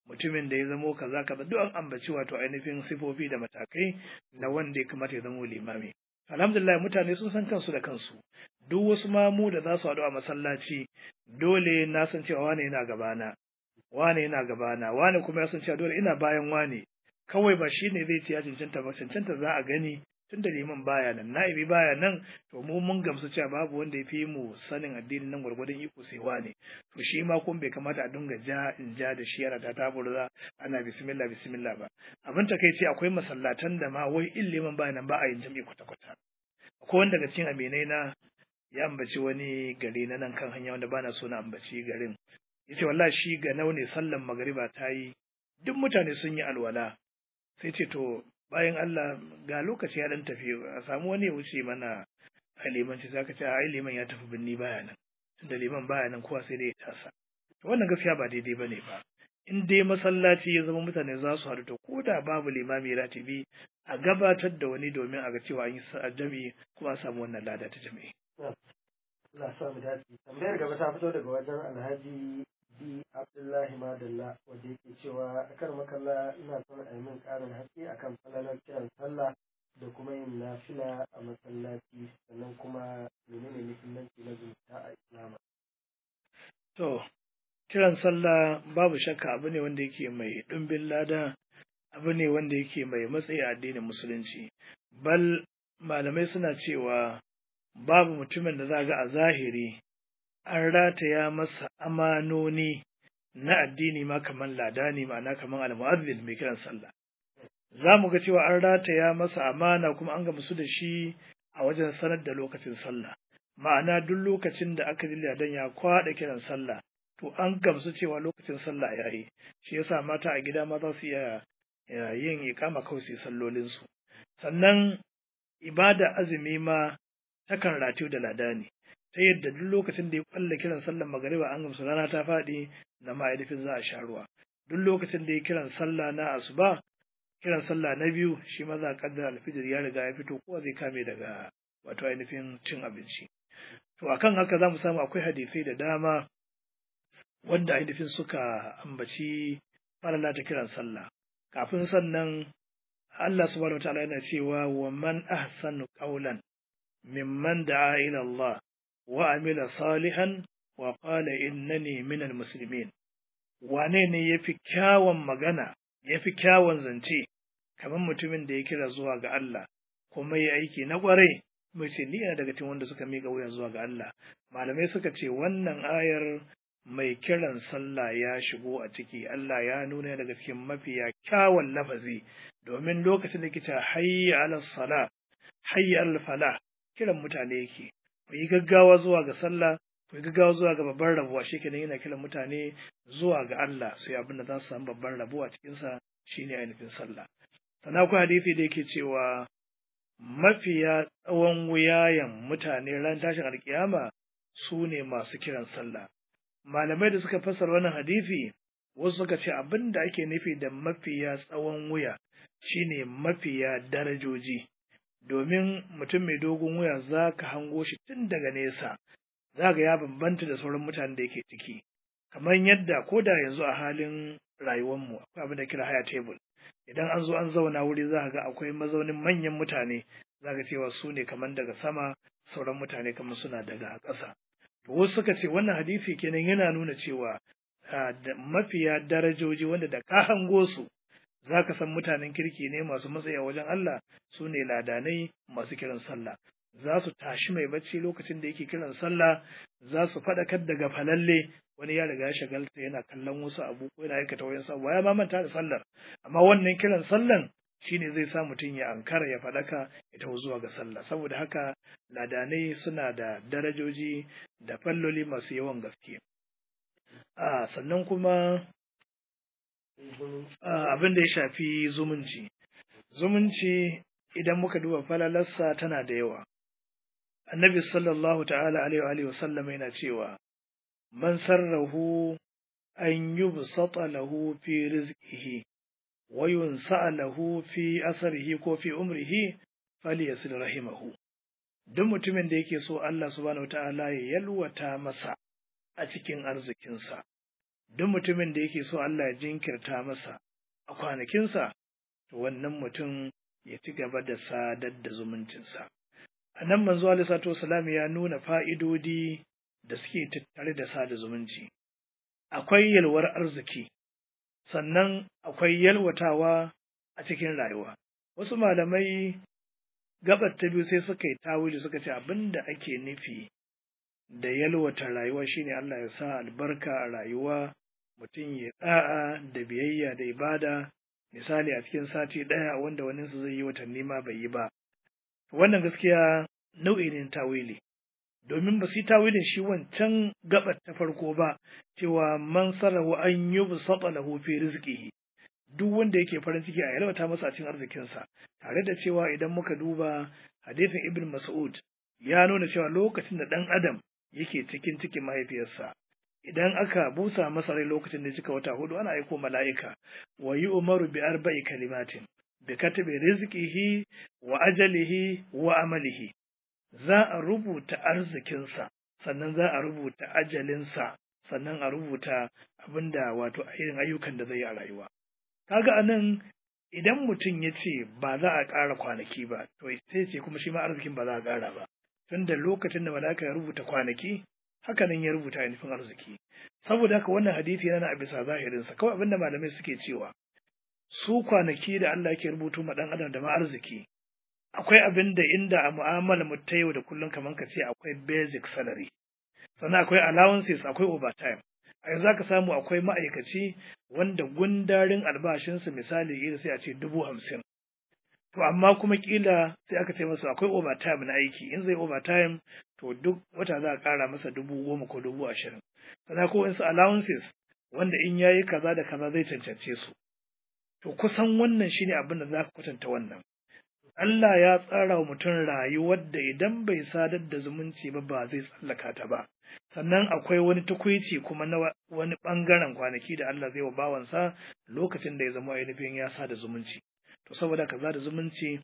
mutumin da ya zamo kaza kaza duk an ambaci wato ainihin sifofi da matakai na wanda ya kamata ya zamo limami alhamdulillah mutane sun san kansu da kansu duk wasu mamu da za su haɗu a masallaci dole na san cewa wane yana gabana wane yana gabana wane kuma ya san cewa dole ina bayan wane kawai ba shi ne zai ce ya cancanta ba cancanta za a gani tun da liman baya nan na'ibi baya nan to mu mun gamsu cewa babu wanda ya fi mu sanin addinin nan gwargwadon iko sai wane to shi ma kun bai kamata a dinga ja in ja da shi yana ta taburza ana bismillah bismillah ba abin takaici akwai masallatan da ma wai in liman baya nan ba a yin jam'i kwata kwata akwai wanda daga cikin aminai na ya ambaci wani gari na nan kan hanya wanda bana so na ambaci garin yace wallahi shi ga naune sallan magariba ta yi duk mutane sun yi alwala sai ce to bayan Allah ga lokaci ya dan tafi a samu wani ya wuce mana a limanci sai ka ce ai liman ya tafi binni baya nan tunda liman baya nan kowa sai dai ya tasa to wannan gaskiya ba daidai bane ba in dai masallaci ya zama mutane za su haɗu to ko da babu limami ratibi a gabatar da wani domin a ga cewa an yi jami'i kuma a samu wannan lada ta jami'i. Allah sa mu dace. Tambayar gaba ta fito daga wajen Alhaji B Abdullahi Madalla wanda yake cewa akar makalla ina son a yi min ƙarin haske akan falalar kiran sallah da kuma yin nafila a masallaci sannan kuma menene muhimmanci na zumunta a Islam. To, kiran sallah babu shakka abu ne wanda yake mai ɗumbin lada abu ne wanda yake mai matsayi a addinin musulunci. Bal malamai suna cewa babu mutumin da za ga a zahiri an rataya masa amanoni na addini ma kamar ladani ma'ana kamar almu'azzin mai kiran sallah za mu ga cewa an rataya masa amana kuma an gamsu da shi a wajen sanar da lokacin sallah ma'ana duk lokacin da aka ji ladan ya kwaɗa kiran sallah to an gamsu cewa lokacin sallah ya yi shi yasa mata a gida ma za su iya yin ikama kawai su yi sallolinsu sannan ibada azumi ma takan ratiyo da ladani ta yadda duk lokacin da ya kwalla kiran sallar magariba an gamsu rana ta faɗi da ma'aidafin za a sha ruwa duk lokacin da ya kiran sallah na asuba kiran sallah na biyu shi ma za a kaddara alfijir ya riga ya fito kowa zai kame daga wato ainihin cin abinci to akan haka za mu samu akwai hadisai da dama wanda ainihin suka ambaci falala ta kiran sallah kafin sannan Allah subhanahu wa ta'ala yana cewa wa man ahsanu qawlan mimman da'a ila Allah wa amila salihan wa qala innani minal muslimin wane ne yafi kyawun magana yafi kyawun zance kamar mutumin da ya kira zuwa ga Allah kuma ya aiki na kwarai mai ce ni ina daga cikin wanda suka miƙa wuya zuwa ga Allah malamai suka ce wannan ayar mai kiran sallah ya shigo a ciki Allah ya nuna daga cikin mafiya kyawun lafazi domin lokacin da kita hayya ala sala hayya ala falah kiran mutane yake ku yi gaggawa zuwa ga sallah ku yi gaggawa zuwa ga babban rabuwa shi kenan yana kiran mutane zuwa ga Allah sai abin da za su samu babban rabuwa cikin sa shine ainihin sallah sannan akwai hadisi da yake cewa mafiya tsawon wuyayen mutane ran tashin alkiyama su ne masu kiran sallah malamai da suka fassara wannan hadisi wasu suka ce abin da ake nufi da mafiya tsawon wuya shine mafiya darajoji domin mutum mai dogon wuya za ka hango shi tun daga nesa za ga ya bambanta da sauran mutanen da yake ciki kamar yadda ko da yanzu a halin rayuwarmu akwai abin da kira haya tebul idan an zo an zauna wuri za ga akwai mazaunin manyan mutane za ka cewa su ne kamar daga sama sauran mutane kamar suna daga ƙasa to wasu suka ce wannan hadisi kenan yana nuna cewa mafiya darajoji wanda da ka hango su za ka san mutanen kirki ne masu matsayi a wajen Allah su ne ladanai masu kiran sallah za su tashi mai bacci lokacin da yake kiran sallah za su faɗakar daga falalle wani ya riga ya shagalta yana kallon wasu abu ko yana aikata wayan sa ya ma manta da sallar amma wannan kiran sallan shine zai sa mutum ya ankara ya faɗaka ya taho zuwa ga sallah saboda haka ladanai suna da darajoji da falloli masu yawan gaske a sannan kuma abin da ya shafi zumunci zumunci idan muka duba falalarsa tana da yawa annabi sallallahu ta'ala alaihi wa sallam yana cewa man sarrahu an yubsata lahu fi rizqihi wa yunsa lahu fi asarihi ko fi umrihi falyasil rahimahu duk mutumin da yake so Allah subhanahu ta'ala ya yalwata masa a cikin arzikinsa duk mutumin da yake so Allah ya jinkirta masa a kwanakinsa to wannan mutum ya ci gaba da sadar da zumuncinsa a nan manzo alaihi salam ya nuna fa'idodi da suke tattare da sada zumunci akwai yalwar arziki sannan akwai yalwatawa a cikin rayuwa wasu malamai gabar ta biyu sai suka yi tawili suka ce abin da ake nufi da yalwata rayuwa shine Allah ya sa albarka a rayuwa mutum ya da'a da biyayya da ibada misali a cikin sati ɗaya wanda waninsu zai yi watanni ma bai yi ba wannan gaskiya nau'i ne tawili domin ba su yi tawilin shi wancan gabar ta farko ba cewa man sarrahu an yi busata lahu fi rizqihi duk wanda yake farin ciki a yalwata masa a cikin arzikinsa tare da cewa idan muka duba hadisin ibn mas'ud ya nuna cewa lokacin da ɗan adam yake cikin cikin mahaifiyarsa idan aka busa masa rai lokacin da cika wata hudu ana aiko mala'ika wa yi umaru bi arba'i kalimatin bi katabi rizqihi wa ajalihi wa amalihi za a rubuta arzikinsa sannan za a rubuta ajalinsa sannan a rubuta abinda wato irin ayyukan da zai yi a rayuwa kaga anan idan mutum ya ce ba za a ƙara kwanaki ba to sai ce kuma shi ma arzikin ba za a ƙara ba tunda lokacin da malaka ya rubuta kwanaki haka nan ya rubuta ainihin arziki saboda haka wannan hadisi yana a bisa zahirinsa kawai abinda malamai suke cewa su kwanaki da Allah ke rubutu ma dan adam da ma arziki akwai abin da inda a mu'amala mu ta yau da kullum kamar ka ce akwai basic salary sannan akwai allowances akwai overtime a yanzu ka samu akwai ma'aikaci wanda gundarin albashinsa misali iri sai a ce dubu hamsin to amma kuma kila sai aka ce masa akwai overtime na aiki in zai overtime to duk wata za a ƙara masa dubu goma ko dubu ashirin sannan ko wasu allowances wanda in yayi kaza da kaza zai cancance su to kusan wannan shine abin da za ka kwatanta wannan Allah ya tsara wa mutum rayuwar da idan bai sadar da zumunci ba ba zai tsallaka ta ba sannan akwai wani tukwici kuma na wani ɓangaren kwanaki da Allah zai wa bawansa lokacin da ya zama ainihin ya sada zumunci to saboda kaza da zumunci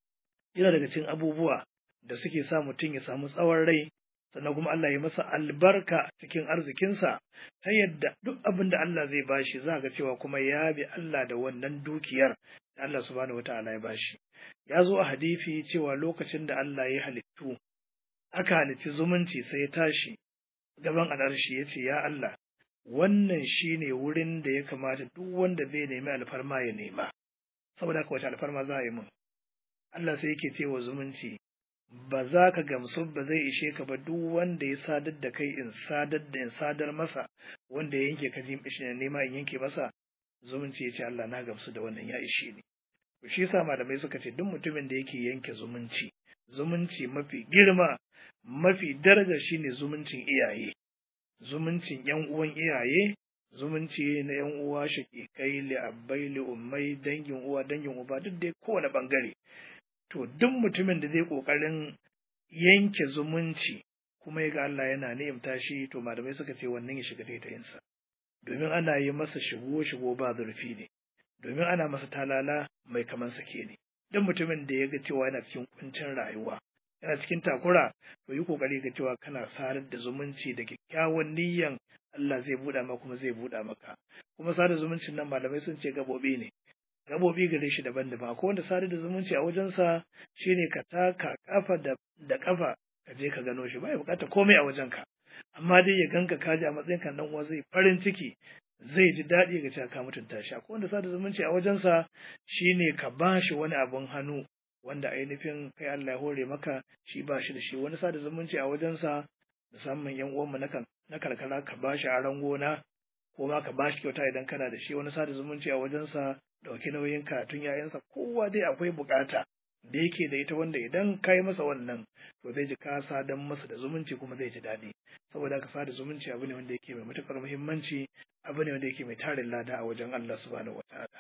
yana daga cikin abubuwa da suke sa mutum ya samu tsawon rai sannan kuma Allah ya masa albarka cikin arzikinsa ta yadda duk abin da Allah zai bashi za ga cewa kuma ya bi Allah da wannan dukiyar da Allah subhanahu wataala ya bashi ya zo a hadisi cewa lokacin da Allah ya halittu aka halicci zumunci sai ya tashi gaban al'arshi ya ce ya Allah wannan shine wurin da ya kamata duk wanda zai nemi alfarma ya nema saboda haka wace alfarma za a yi mun Allah sai yake cewa zumunci ba za ka gamsu ba zai ishe ka ba duk wanda ya sadar da kai in sadar da in sadar masa wanda ya yanke ka ji nema in yanke masa zumunci ya ce Allah na gamsu da wannan ya ishe ni shi yasa malamai suka ce duk mutumin da yake yanke zumunci zumunci mafi girma mafi daraja shine zumuncin iyaye zumuncin yan uwan iyaye zumunci na yan uwa shaƙiƙai li abbai li ummai dangin uwa dangin uba duk dai kowane bangare to duk mutumin da zai kokarin yanke zumunci kuma ya ga Allah yana ni'imta shi to malamai suka ce wannan ya shiga taitayinsa domin ana yi masa shigo shigo ba zurfi ne domin ana masa talala mai kaman sake ne duk mutumin da ya ga cewa yana cikin kuncin rayuwa yana cikin takura to yi kokari ga cewa kana sadar da zumunci da kyakkyawan niyyan Allah zai buɗa maka kuma zai buɗa maka kuma sadar zumuncin nan malamai sun ce gabobi ne gabobi gare shi daban-daban akwai wanda sadar da zumunci a wajensa shine ka taka kafa da da kafa ka je ka gano shi ba ya bukata komai a wajenka amma dai ya ganka kaji a matsayin kan dan uwa zai farin ciki zai ji daɗi ga cewa ka mutunta shi akwai wanda sada zumunci a wajensa shine ka ba shi wani abun hannu wanda ainihin kai Allah ya hore maka shi ba shi da shi wani sada zumunci a wajensa musamman yan uwanmu na kan na karkara ka ba shi aron gona ko ma ka ba shi kyauta idan kana da shi wani sada zumunci a wajensa dauki nauyin karatun yayansa kowa dai akwai bukata da yake da ita wanda idan ka yi masa wannan to zai ji ka sadan masa da zumunci kuma zai ji daɗi saboda haka sada zumunci abu ne wanda yake mai matuƙar muhimmanci abu ne wanda yake mai tarin lada a wajen Allah subhanahu wataala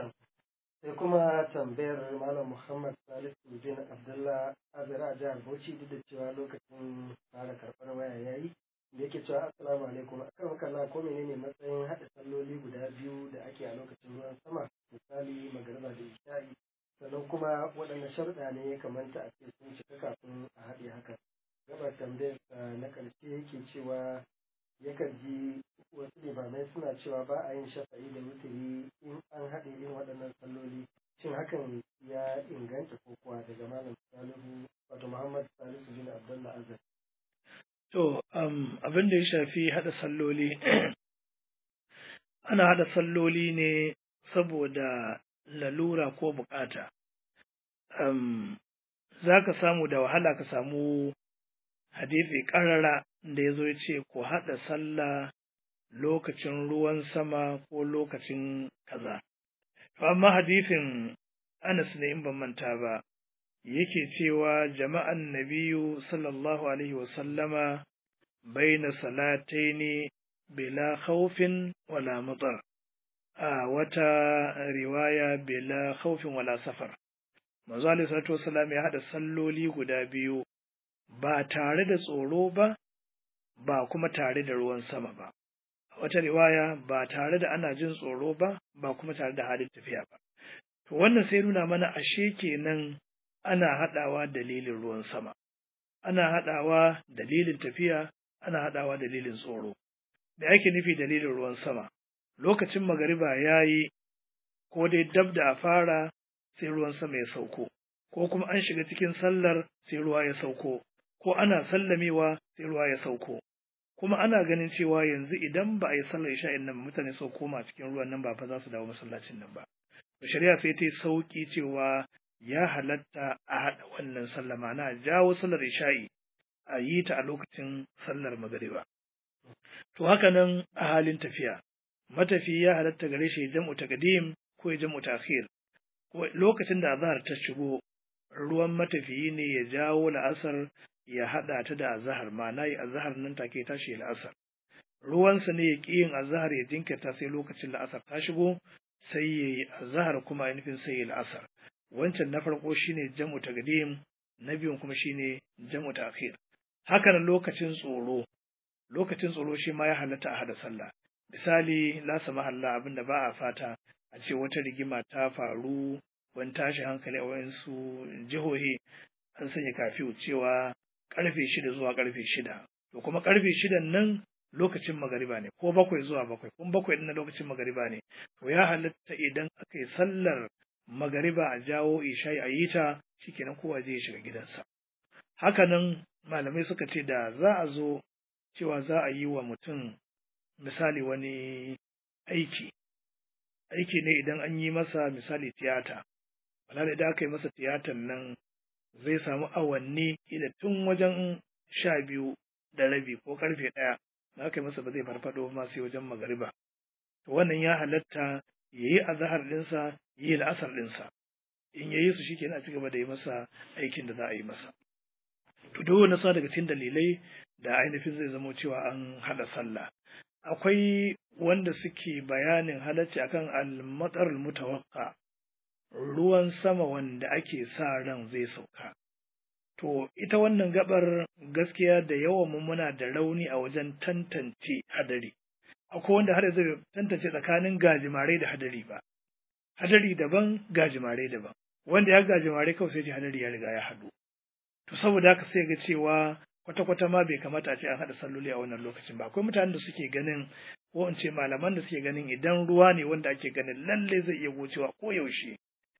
sai kuma tambayar malam Muhammad Salisu bin Abdullah Azira a jihar Bauchi duk da cewa lokacin fara karɓar waya yayi da yake cewa assalamu alaikum akan makalla ko menene matsayin haɗa salloli guda biyu da ake a lokacin ruwan sama misali magariba da isha'i sannan kuma waɗanne sharuɗa ne ya kamata a ce sun cika kafin a haɗe haka gabar tambayar na ƙarshe yake cewa yakan ji wasu limamai suna cewa ba a yin shafa'i da wuturi in an haɗe irin waɗannan salloli shin hakan ya inganta ko kuwa daga malam salihu wato muhammad salisu bin abdullah azar to um, abin da ya shafi haɗa salloli ana haɗa salloli ne saboda lalura ko bukata um, za ka samu da wahala ka samu hadithi ƙarara da ya zo ya ce ku haɗa sallah lokacin ruwan sama ko lokacin kaza. To amma hadithin Anas ne in ban manta ba, yake cewa jama'an nabiyu sallallahu alaihi wasallama baina salataini bila khawfin wala mutar. A wata riwaya bila khawfin wala safar. Manzo alaihi salatu wasallam ya haɗa salloli guda biyu ba tare da tsoro ba, ba kuma tare da ruwan sama ba. wata riwaya ba tare da ana jin tsoro ba ba kuma tare da halin tafiya ba to wannan sai nuna mana ashe kenan ana haɗawa dalilin ruwan sama ana haɗawa dalilin tafiya ana haɗawa dalilin tsoro da ake nufi dalilin ruwan sama lokacin magariba ya yi ko dai dab da a fara sai ruwan sama ya sauko ko kuma an shiga cikin sallar sai ruwa ya sauko ko ana sallamewa sai ruwa ya sauko kuma ana ganin cewa yanzu idan ba a yi sallar isha'in nan mutane sau koma cikin ruwan nan ba fa za su dawo masallacin nan ba to shari'a sai ta yi sauki cewa ya halatta a haɗa wannan sallah ma'ana jawo sallar isha'i a yi ta a lokacin sallar magariba to haka nan a halin tafiya matafi ya halatta gare shi jam'u taqdim ko jam'u ta'khir ko lokacin da azhar ta shigo ruwan matafiyi ne ya jawo la'asar ya haɗa ta da azahar ma'ana yi azahar nan take tashi la'asar ruwansa ne ya ƙi yin azahar ya jinkirta sai lokacin la'asar ta shigo sai ya yi azahar kuma ainihin sai ya la'asar wancan na farko shine jam'u taqdim na biyun kuma shine jam'u ta'khir haka nan lokacin tsoro lokacin tsoro shi ma ya halatta a hada sallah misali la samahalla abinda ba a fata a ce wata rigima ta faru wani tashi hankali a wayansu jihohi an sanya kafiyu cewa karfe shida zuwa karfe shida to kuma karfe shidan nan lokacin magariba ne ko bakwai zuwa bakwai kuma bakwai din na lokacin magariba ne to ya halatta idan aka yi sallar magariba a jawo isha'i a yi ta shikenan kowa zai shiga gidansa hakanan malamai suka ce da za a zo cewa za a yi wa mutum misali wani aiki aiki ne idan an yi masa misali tiyata wala idan aka yi masa tiyatan nan zai samu awanni ila tun wajen sha biyu da rabi ko karfe ɗaya na aka yi masa ba zai farfado ma sai wajen magariba to wannan ya halatta ya yi azahar ɗinsa ya yi la'asar ɗinsa in ya yi su shike a ci gaba da yi masa aikin da za a yi masa to duk wani sa daga cikin dalilai da ainihin zai zamo cewa an haɗa sallah akwai wanda suke bayanin halacci akan al-matar mutawakka ruwan sama wanda ake sa ran zai sauka. To, ita wannan gabar gaskiya da yawan mu muna da rauni a wajen tantance hadari. Akwai wanda har zai tantance tsakanin gajimare da hadari ba. Hadari daban, gajimare daban. Wanda ya gajimare kawai sai hadari ya riga ya haɗu. To, saboda haka sai ga cewa kwata-kwata ma bai kamata a ce an haɗa salloli a wannan lokacin ba. Akwai mutanen da suke ganin ko in ce malaman da suke ganin idan ruwa ne wanda ake ganin lalle zai iya gocewa ko yaushe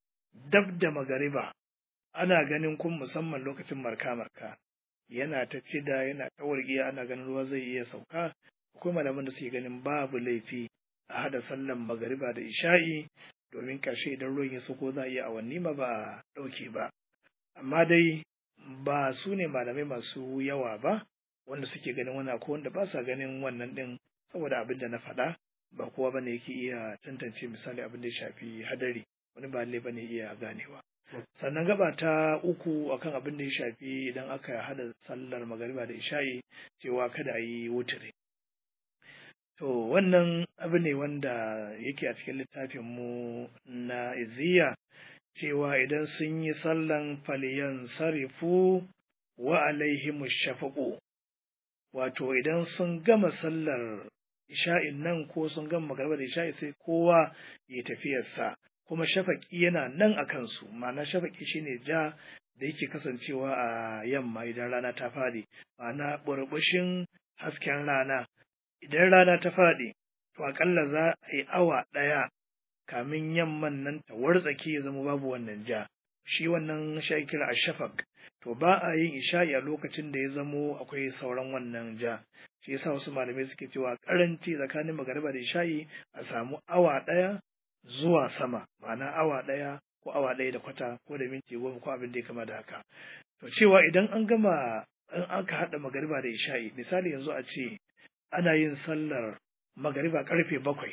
dab da magariba ana ganin kun musamman lokacin marka-marka yana ta cida yana ta wargiya ana ganin ruwa zai iya sauka akwai malaman da suke ganin babu laifi a hada sallan magariba da isha'i domin ƙarshe idan ruwan ya sauko za a iya awanni ma ba a ɗauke ba amma dai ba su ne malamai masu yawa ba wanda suke ganin wani akwai wanda ba sa ganin wannan ɗin saboda abin da na faɗa ba kowa bane yake iya tantance misali abin da ya shafi hadari wani ba lalle bane iya ganewa sannan gaba ta uku akan abin da ya shafi idan aka hada sallar magariba da isha'i cewa kada a yi wutare to wannan abu ne wanda yake a cikin littafin mu na iziya cewa idan sun yi sallan faliyan sarifu wa alaihim shafaqu wato idan sun gama sallar isha'in nan ko sun gama magariba da isha'i sai kowa ya tafiyarsa kuma shafaki yana nan a kansu ma'ana shafaki shine ja da yake kasancewa a yamma idan rana ta fadi ma'ana burbushin hasken rana idan rana ta faɗi to aƙalla za a yi awa ɗaya kamin yamman nan ta wartsake ya zama babu wannan ja shi wannan shi kira a shafak to ba a yin isha'i a lokacin da ya zamo akwai sauran wannan ja shi yasa wasu malamai suke cewa karanci tsakanin magariba da isha'i a samu awa ɗaya zuwa sama ma'ana awa ɗaya ko awa ɗaya da kwata ko da minti goma ko abin da ya kama da haka to cewa idan an gama in aka haɗa magariba da isha'i misali yanzu a ce ana yin sallar magariba karfe bakwai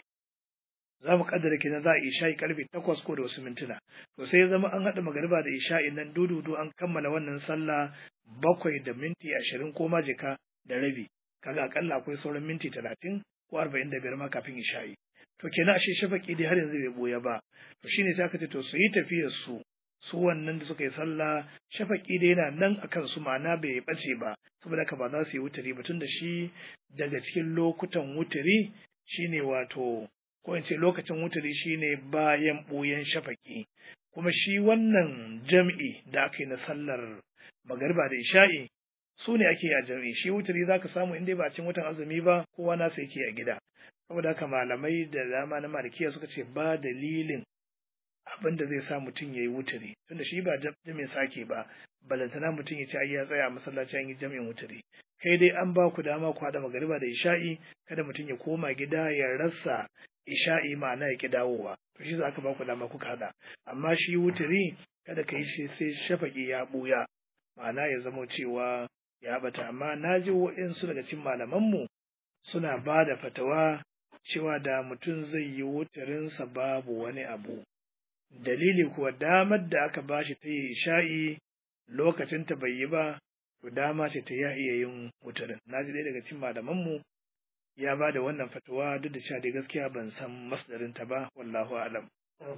za mu kaddara kenan za a isha'i karfe takwas ko da wasu mintuna to sai ya zama an haɗa magariba da isha'i nan dududu an kammala wannan sallah bakwai da minti ashirin ko majika da rabi kaga akalla akwai sauran minti talatin ko arba'in da biyar ma kafin isha'i to kenan ashe shafaki dai har yanzu bai boya ba to shine sai aka ce to su yi tafiyar su su wannan da suka yi sallah shafaki dai yana nan akan su ma'ana bai bace ba saboda haka ba za su yi wuturi ba tun da shi daga cikin lokutan wuturi shine wato ko in ce lokacin wuturi shine bayan ɓoyen shafaki kuma shi wannan jam'i da aka yi na sallar magariba da isha'i su ne ake yi a jam'i shi wuturi za ka samu inda ba cin watan azumi ba kowa nasa yake a gida saboda haka malamai da dama na malikiya suka ce ba dalilin abin da zai sa mutum ya yi wuturi tunda shi ba jami'in sake ba balantana mutum ya ce ai ya tsaya a masallaci an yi jami'in wuturi kai dai an ba ku dama ku haɗa magariba da isha'i kada mutum ya koma gida ya rasa isha'i ma'ana ya ki dawowa to shi za ka ba ku dama kuka haɗa amma shi wuturi kada ka yi shi sai shafaƙi ya ɓuya ma'ana ya zama cewa ya bata amma na ji waɗansu daga cikin malamanmu suna ba da fatawa cewa da mutum zai yi wutarinsa babu wani abu dalili kuwa damar da aka ba shi ta yi isha'i lokacin ta bai yi ba to dama ce ta ya iya yin wutarin na ji ɗaya daga cikin malamanmu ya ba da wannan fatawa duk da cewa dai gaskiya ban san masdarin ta ba wallahu alam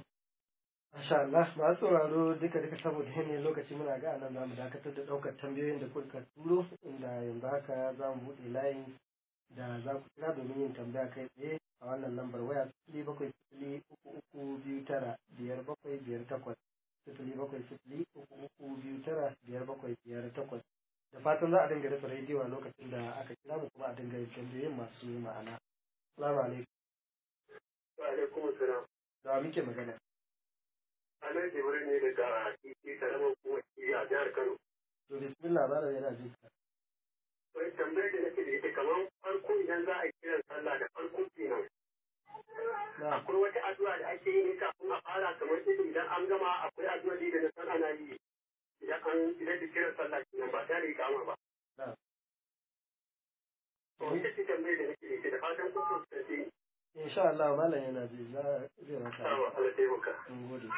Masha Allah, masu sauraro duka duka saboda yanayin lokaci muna ga anan za mu dakatar da ɗaukar tambayoyin da kuka turo inda yanzu haka za mu buɗe layin da za ku kira domin yin tambaya kai tsaye a wannan lambar waya sifili bakwai sifili uku uku biyu tara biyar bakwai biyar takwas sifili bakwai sifili uku uku biyu tara biyar bakwai biyar takwas da fatan za a dinga rufe rediyo a lokacin da aka kira mu kuma a dinga yin tambayoyin masu ma'ana. Salamu alaikum. Wa alaikum salam. Da muke magana. Anan Jibril ne daga Kiki Karamar kuma a jihar Kano. To bismillah malam yana jin ka. Wai tambayar da nake da ita kamar farko idan za a yi kiran sallah da farko kenan. Na. Akwai wata addu'a da ake yi ne kafin a fara kamar irin idan an gama akwai addu'a da na san ana yi. Idan an idan da kiran sallah kenan ba tare da kama ba. Na. To ita ce tambayar da nake da ita da fatan kun fuskanci ni. Insha Allah malam yana ji za zai maka. Sawa Allah taimaka. Mun gode.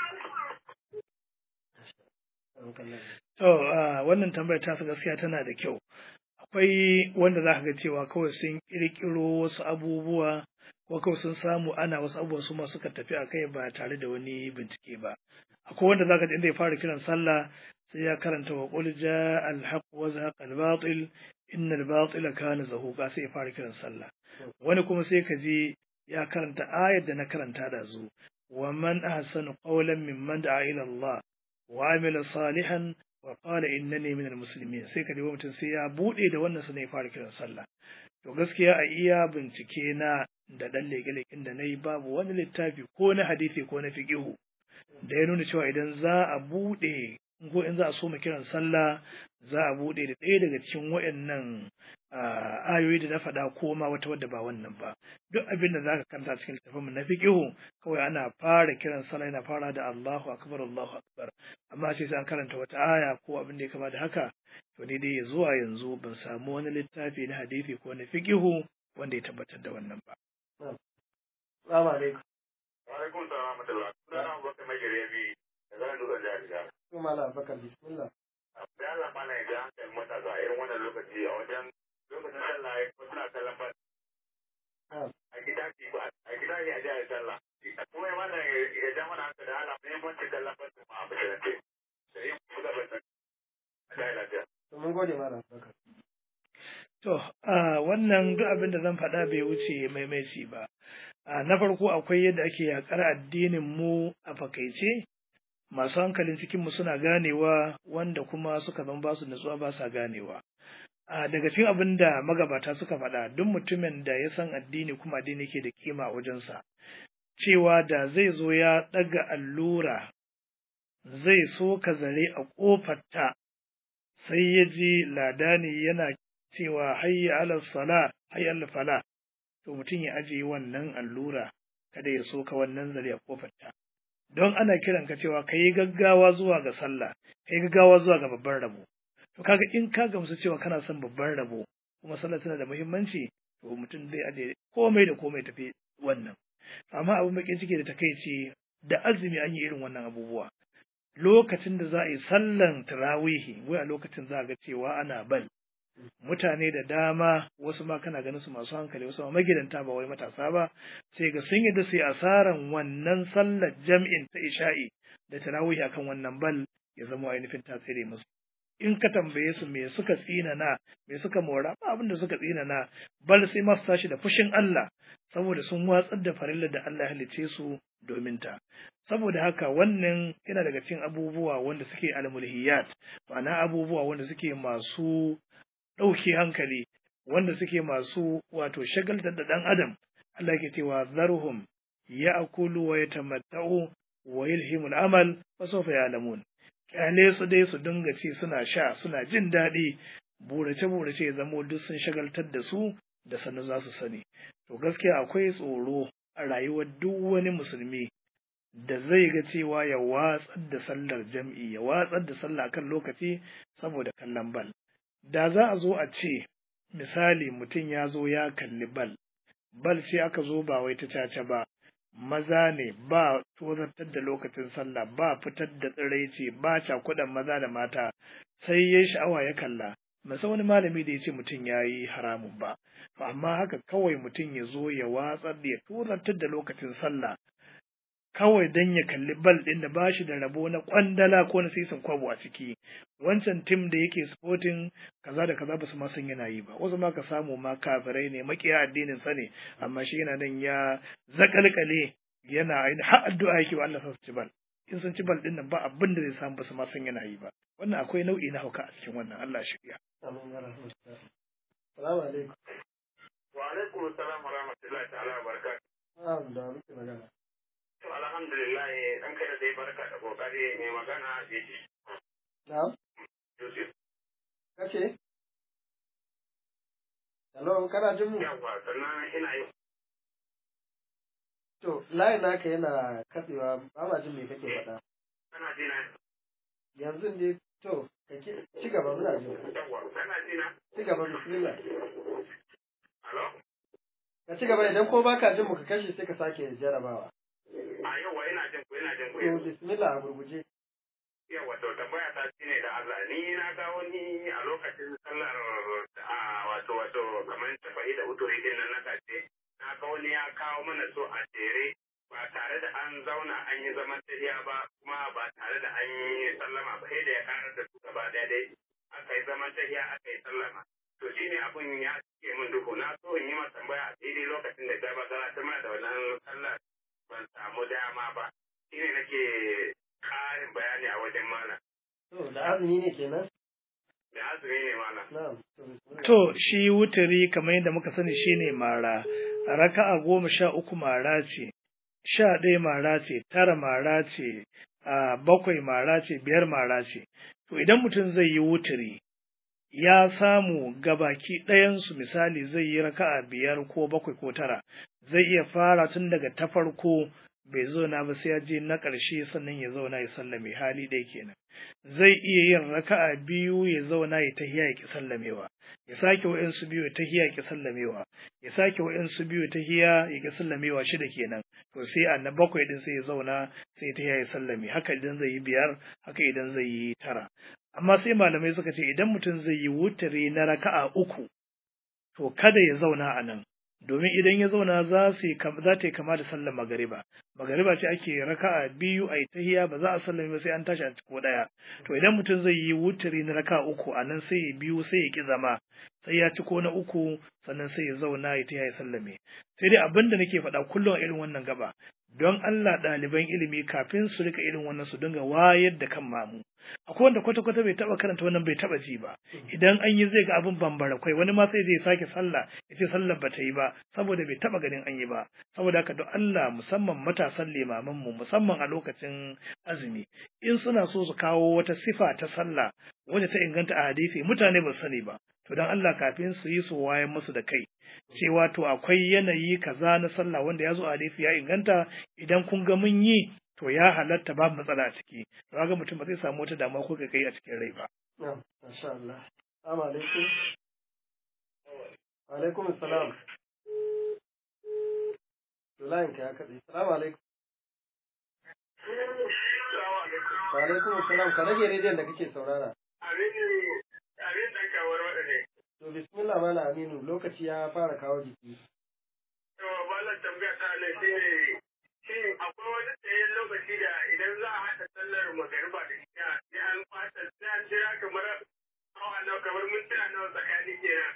to ah, wannan tambayar ta gaskiya tana da kyau akwai wanda za ka ga cewa kawai sun ƙirƙiro wasu abubuwa ko kawai sun samu ana wasu abubuwa su ma suka tafi a kai ba tare da wani bincike ba akwai wanda za ka ji inda ya fara kiran sallah sai ya karanta wa qul jaa al haqq wa zahaqa al batil inna al batila kana zahuqa sai ya fara kiran sallah wani kuma sai ka ji ya karanta ayar da na karanta da zu wa man ahsanu qawlan mimman da'a ila Allah wa amila salihan wa qala innani minal muslimin sai ka dubi mutum sai ya bude da wannan sunan ya fara kiran sallah to gaskiya a iya bincike na da dan leke-leken da nayi babu wani littafi ko na hadisi ko na fiqihu da ya nuna cewa idan za a bude ko in za a soma kiran sallah za a bude da ɗaya daga cikin waɗannan ayoyi da na faɗa ko ma wata wadda ba wannan ba duk abin da zaka kanta cikin littafin mu na fiqihu kawai ana fara kiran sallah yana fara da Allahu akbar Allahu akbar amma sai sai an karanta wata aya ko abin da ya kama da haka to ni dai zuwa yanzu ban samu wani littafi na hadisi ko na fiqihu wanda ya tabbatar da wannan ba Salamu alaikum. Wa alaikum salam wa rahmatullah. Sunana Abubakar Magere bi da zan duka jihar Jigawa. Ko malam Abubakar bismillah. da Allah mana ya ga hankalin matasa irin wannan lokaci a wajen lokacin sallah ya ko suna kallon ba a gida ce ba a gida ne a jihar sallah kuma ya mana ya ja mana hankali da Allah muhimmancin kallon ba su a musulunci da yin buga ba a jihar lafiya. To mun gode malam Abubakar. To, a wannan duk abin da zan faɗa bai wuce maimaici ba. A na farko akwai yadda ake yaƙar addinin mu a fakaice, masu hankalin cikin mu suna ganewa wanda kuma suka zama ba su nutsuwa ba sa ganewa. a daga cikin abin da magabata suka faɗa duk mutumin da ya san addini kuma addini ke da kima a wajensa cewa da zai zo ya ɗaga allura zai so ka zare a ƙofarta sai ya ji ladani yana cewa hayya ala sala hayya ala fala to mutum ya ajiye wannan allura kada ya soka wannan zare a ƙofarta don ana kiran ka cewa ka yi gaggawa zuwa ga sallah ka yi gaggawa zuwa ga babban rabo to kaga in ka gamsu cewa kana son babban rabo kuma sallah tana da muhimmanci to mutum zai aje komai da komai tafi wannan amma abin bakin ciki da takaici da azumi an yi irin wannan abubuwa lokacin da za a yi sallan tarawihi wai a lokacin za a ga cewa ana bal mutane da dama wasu ma kana ganin su masu hankali wasu ma magidanta ba wai matasa ba sai ga sun yi da sai asaran wannan sallar jam'in ta isha'i da tarawihi akan wannan bal ya zama ainihin tasiri musu in ka tambaye su me suka tsinana me suka mora ba abin da suka tsinana bal sai masu tashi da fushin Allah saboda sun watsar da farilla da Allah ya halice su domin ta saboda haka wannan yana daga cikin abubuwa wanda suke almulhiyat ma'ana abubuwa wanda suke masu ɗauke hankali wanda suke masu wato shagaltar da ɗan adam Allah ke cewa zarhum ya'kulu wa yatamatta'u wa yulhimul amal wa sawfa ya'lamun kyale su dai su dinga ci suna sha suna jin daɗi burace burace ya zamo duk sun shagaltar da su da sannu za su sani to gaskiya akwai tsoro a rayuwar duk wani musulmi da zai ga cewa ya watsar da sallar jam'i ya watsar da sallah kan lokaci saboda kallon bal da za a zo a ce misali mutum ya zo ya kalli bal bal ce aka zo ba wai ta caca ba maza ne ba tozartar da lokacin sallah ba fitar da tsiraici ba cakudan maza da mata sai ya sha'awa ya kalla masa wani malami da ya ce mutum ya yi haramun ba to amma haka kawai mutum ya zo ya watsar da ya tozartar da lokacin sallah kawai don ya kalli bal ɗin da ba shi da rabo na kwandala ko na sisin kwabo a ciki wancan tim da yake sporting kaza da kaza ba su ma san yana yi ba wasu ma ka samu ma kafirai ne makiya addinin sa ne amma shi yana nan ya zakalkale yana ainihin har addu'a yake wa Allah su ci bal in sun ci bal ɗin nan ba abin da zai samu ba su ma san yana yi ba wannan akwai nau'i na hauka a cikin wannan Allah shirya Amin ya rahmatu. Salamu alaikum. Wa alaikum assalam wa rahmatullahi ta'ala wa barakatuh. Na'am da muke magana. To alhamdulillah dan kai da dai barka da kokari mai magana Jeji Na'am. Yusuf. Kace? Hello, kana jin mu? Yawwa sannan ina yi To, layin naka yana katsewa ba ma jin me kake faɗa. kana jina Yanzu ne to, ka ki- ci gaba muna jin. ka. yawwa kana jina Ci gaba bismillah. alo Ka ci gaba idan ko baka jin mu ka kashe sai ka sake jarabawa. a yawwa ina jin ku ina jin ku To, bismillah a gurguje. yawwa to tambaya ta shine da Allah ni na ga wani a lokacin sallar a wato wato kamar shafa'i da uturi din nan na kace na ga wani ya kawo mana so a jere ba tare da an zauna an yi zaman tafiya ba kuma ba tare da an yi sallama ba sai da ya karar da su gaba daya dai aka yi zaman tafiya aka yi sallama to shine abun ya cike min duhu na so in yi masa tambaya a daidai lokacin da gaba gara ta mana da wannan sallar ban samu dama ba shine nake ƙarin bayani a wajen malam To, da azumi ne kenan? da azumi ne malam Na'am. To, bismillah. To, shi wutari kamar yadda muka sani shi ne mara, raka'a goma sha uku mara ce, sha ɗaya mara ce, tara mara ce, a bakwai mara ce, biyar mara ce. To, idan mutum zai yi wutari, ya samu gabaki ɗayansu misali zai yi raka'a biyar ko bakwai ko tara, zai iya fara tun daga ta farko bai zauna ba sai ya je na ƙarshe sannan ya zauna ya sallame hali ɗaya kenan. Zai iya yin raka'a biyu ya zauna ya tahiya ya ki sallamewa. ya sake wa'insu biyu ya tahiya ya ki sallamewa ya sake wa'insu biyu ya tahiya ya ki sallamewa shida kenan to sai a na bakwai din sai ya zauna sai ya tahiya ya sallame haka idan zai yi biyar haka idan zai yi tara amma sai malamai suka ce idan mutum zai yi wutare na raka'a uku to kada ya zauna a nan domin idan ya zauna za su yi kam- za ta yi kama da sallar magariba magariba ce ake raka'a biyu a yi tahiya ba za a sallame ba sai an tashi a ciko daya to idan mutum zai yi wutari na raka'a uku a nan sai ya biyu sai ya ki zama sai ya ciko na uku sannan sai ya zauna ya tahiya ya sallame sai dai abin da nake faɗa kullum a irin wannan gaba don Allah ɗaliban ilimi kafin su rika irin wannan su dinga wayar da kan mamu akwai wanda kwata-kwata bai taba karanta wannan bai taba ji ba idan an yi zai ga abin bambara kwai wani ma sai zai sake sallah ya ce sallar ba ta yi ba saboda bai taba ganin an yi ba saboda haka don Allah musamman matasan limaman mu musamman a lokacin azumi in suna so su kawo wata sifa ta sallah wadda ta inganta a hadisi mutane ba su sani ba to don Allah kafin su yi su wayan musu da kai cewa to akwai yanayi kaza na sallah wanda ya zo a hadisi ya inganta idan kun ga mun yi to ya halatta babu matsala a ciki to ga mutum ba zai samu wata damuwa ko kai a cikin rai ba na'am masha Allah assalamu alaikum wa alaikum assalam Layin ka ya kaɗe. Assalamu alaikum. Wa alaikum assalam ka rage rediyon da kake saurara. Abin da kawar waɗanda To bismillah mala Aminu lokaci ya fara kawo jiki. To wannan tambaya ta nan shi ne shi akwai wani tsayen lokaci da idan za a haɗa sallar magariba da isha sai an fata sai an jira kamar awa nawa kamar mintuna nawa tsakanin kenan.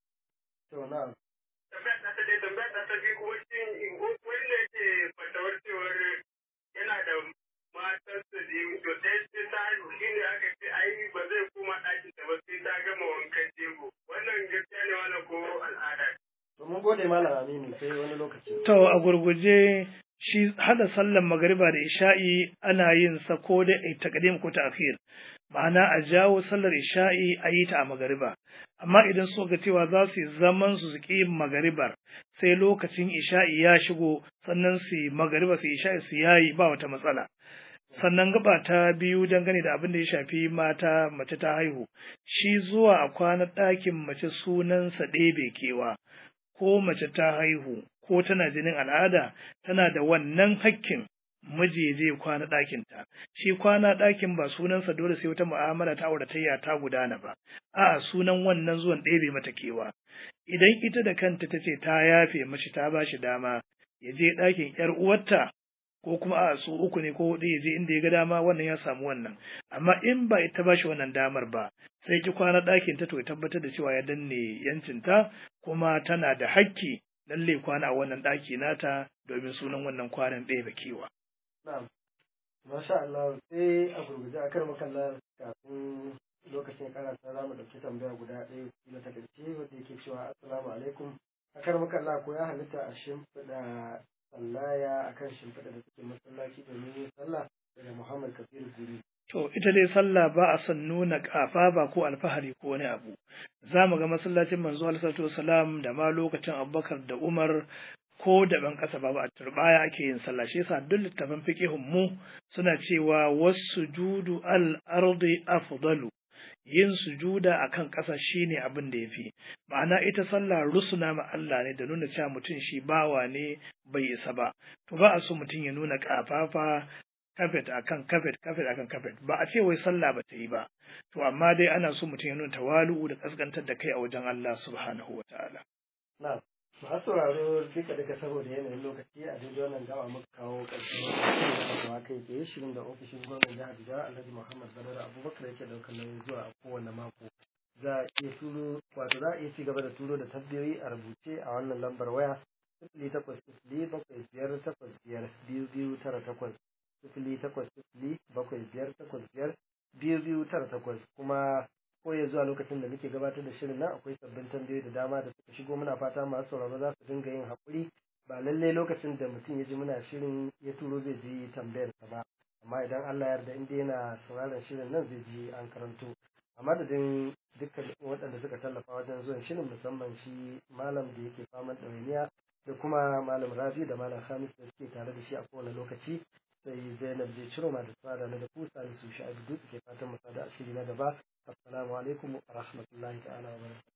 To na'am. Tambaya ta ta dai tambaya ta ta biyu kuma shi wani ne ke fatawar cewar yana da matarsa da yi to sai sai ta haihu shi ne aka ce ai ba zai koma ɗakin ta ba sai ta gama wankan jego. Wannan gaskiya ne wannan ko al'ada. To mun gode malam Aminu sai wani lokaci. to a gurguje shi hada sallan magariba da isha'i ana yin sa ko da taqdim ko ta'khir ma'ana a jawo sallar isha'i a yi ta a magariba amma idan so ga cewa za su yi zaman su su ƙi magaribar sai lokacin isha'i ya shigo sannan su yi magariba su isha'i su yayi ba wata matsala sannan gaba ta biyu dangane da abin da ya shafi mata mace ta haihu shi zuwa a kwana ɗakin mace sunansa ɗebe kewa ko mace ta haihu ko tana jinin al'ada tana da wannan hakkin miji zai kwana ɗakinta shi kwana ɗakin ba sunansa dole sai wata mu'amala ta auratayya ta gudana ba a'a sunan wannan zuwan ɗebe mata kewa idan ita da kanta ta ce ta yafe mashi ta ba shi dama ya je ɗakin ‘yar uwarta ko kuma a su uku ne ko huɗu ya je inda ya ga dama wannan ya samu wannan amma in ba ita ba shi wannan damar ba sai ki kwana ɗakin ta to ya tabbatar da cewa ya danne yancinta kuma tana da hakki lalle kwana a wannan ɗaki nata domin sunan wannan kwanan ɗaya kewa. Na'am. Masha Allah sai a gurguje a kar makalla kafin lokacin karasa za mu ɗauki tambaya guda ɗaya kila ta ƙarshe wanda yake cewa assalamu alaikum a kar makalla ko ya halitta a shimfiɗa sallaya akan shimfiɗa da suke masallaci domin yin sallah daga Muhammad Kabiru Guri. To ita dai sallah ba a son nuna ƙafa ba ko alfahari ko wani abu. Za mu ga masallacin manzo alaihi salam da ma lokacin Abubakar da Umar ko da ban ƙasa ba a turbaya ake yin sallah shi yasa duk littafin fiqihun mu suna cewa wasujudu al ardi afdalu yin sujuda akan ƙasa shine abin da yafi ma'ana ita sallah rusuna ma Allah ne da nuna cewa mutum shi bawa ne bai isa ba to ba a so mutum ya nuna ƙafafa kafet akan kafet kafet akan kafet ba a ce wai sallah ba ta yi ba to amma dai ana so mutum ya nuna tawalu'u da kaskantar da kai a wajen Allah subhanahu wataala Na'am. Masu sauraro duka duka saboda yanayin lokaci a daidai wannan gaba muka kawo ƙarshen wannan kai tsaye shirin da ofishin gwamnan jihar Jigawa Alhaji Muhammad Badar Abubakar yake daukar nauyin zuwa a kowane mako. Za a iya turo wato za a iya ci gaba da turo da tabbiyoyi a rubuce a wannan lambar waya sifili takwas sifili bakwai biyar takwas biyar biyu biyu tara takwas sifili takwas sifili bakwai biyar takwas biyar biyu biyu tara takwas kuma ko ya zuwa lokacin da muke gabatar da shirin nan akwai sabbin tambayoyi da dama da suka shigo muna fata masu sauraro za su dinga yin haƙuri ba lallai lokacin da mutum ya ji muna shirin ya turo zai ji tambayar sa ba amma idan Allah ya yarda in dai yana sauraron shirin nan zai ji an karanto a madadin dukkan waɗanda suka tallafa wajen zuwan shirin musamman shi malam da yake faman ɗawainiya da kuma malam rabi da malam hamis da suke tare da shi a kowane lokaci sai zainab je ciro ma da tsada na da kusa da su sha'abi duk ke fatan mu sada a shiri na gaba assalamu alaikum wa rahmatullahi ta'ala wa barakatuh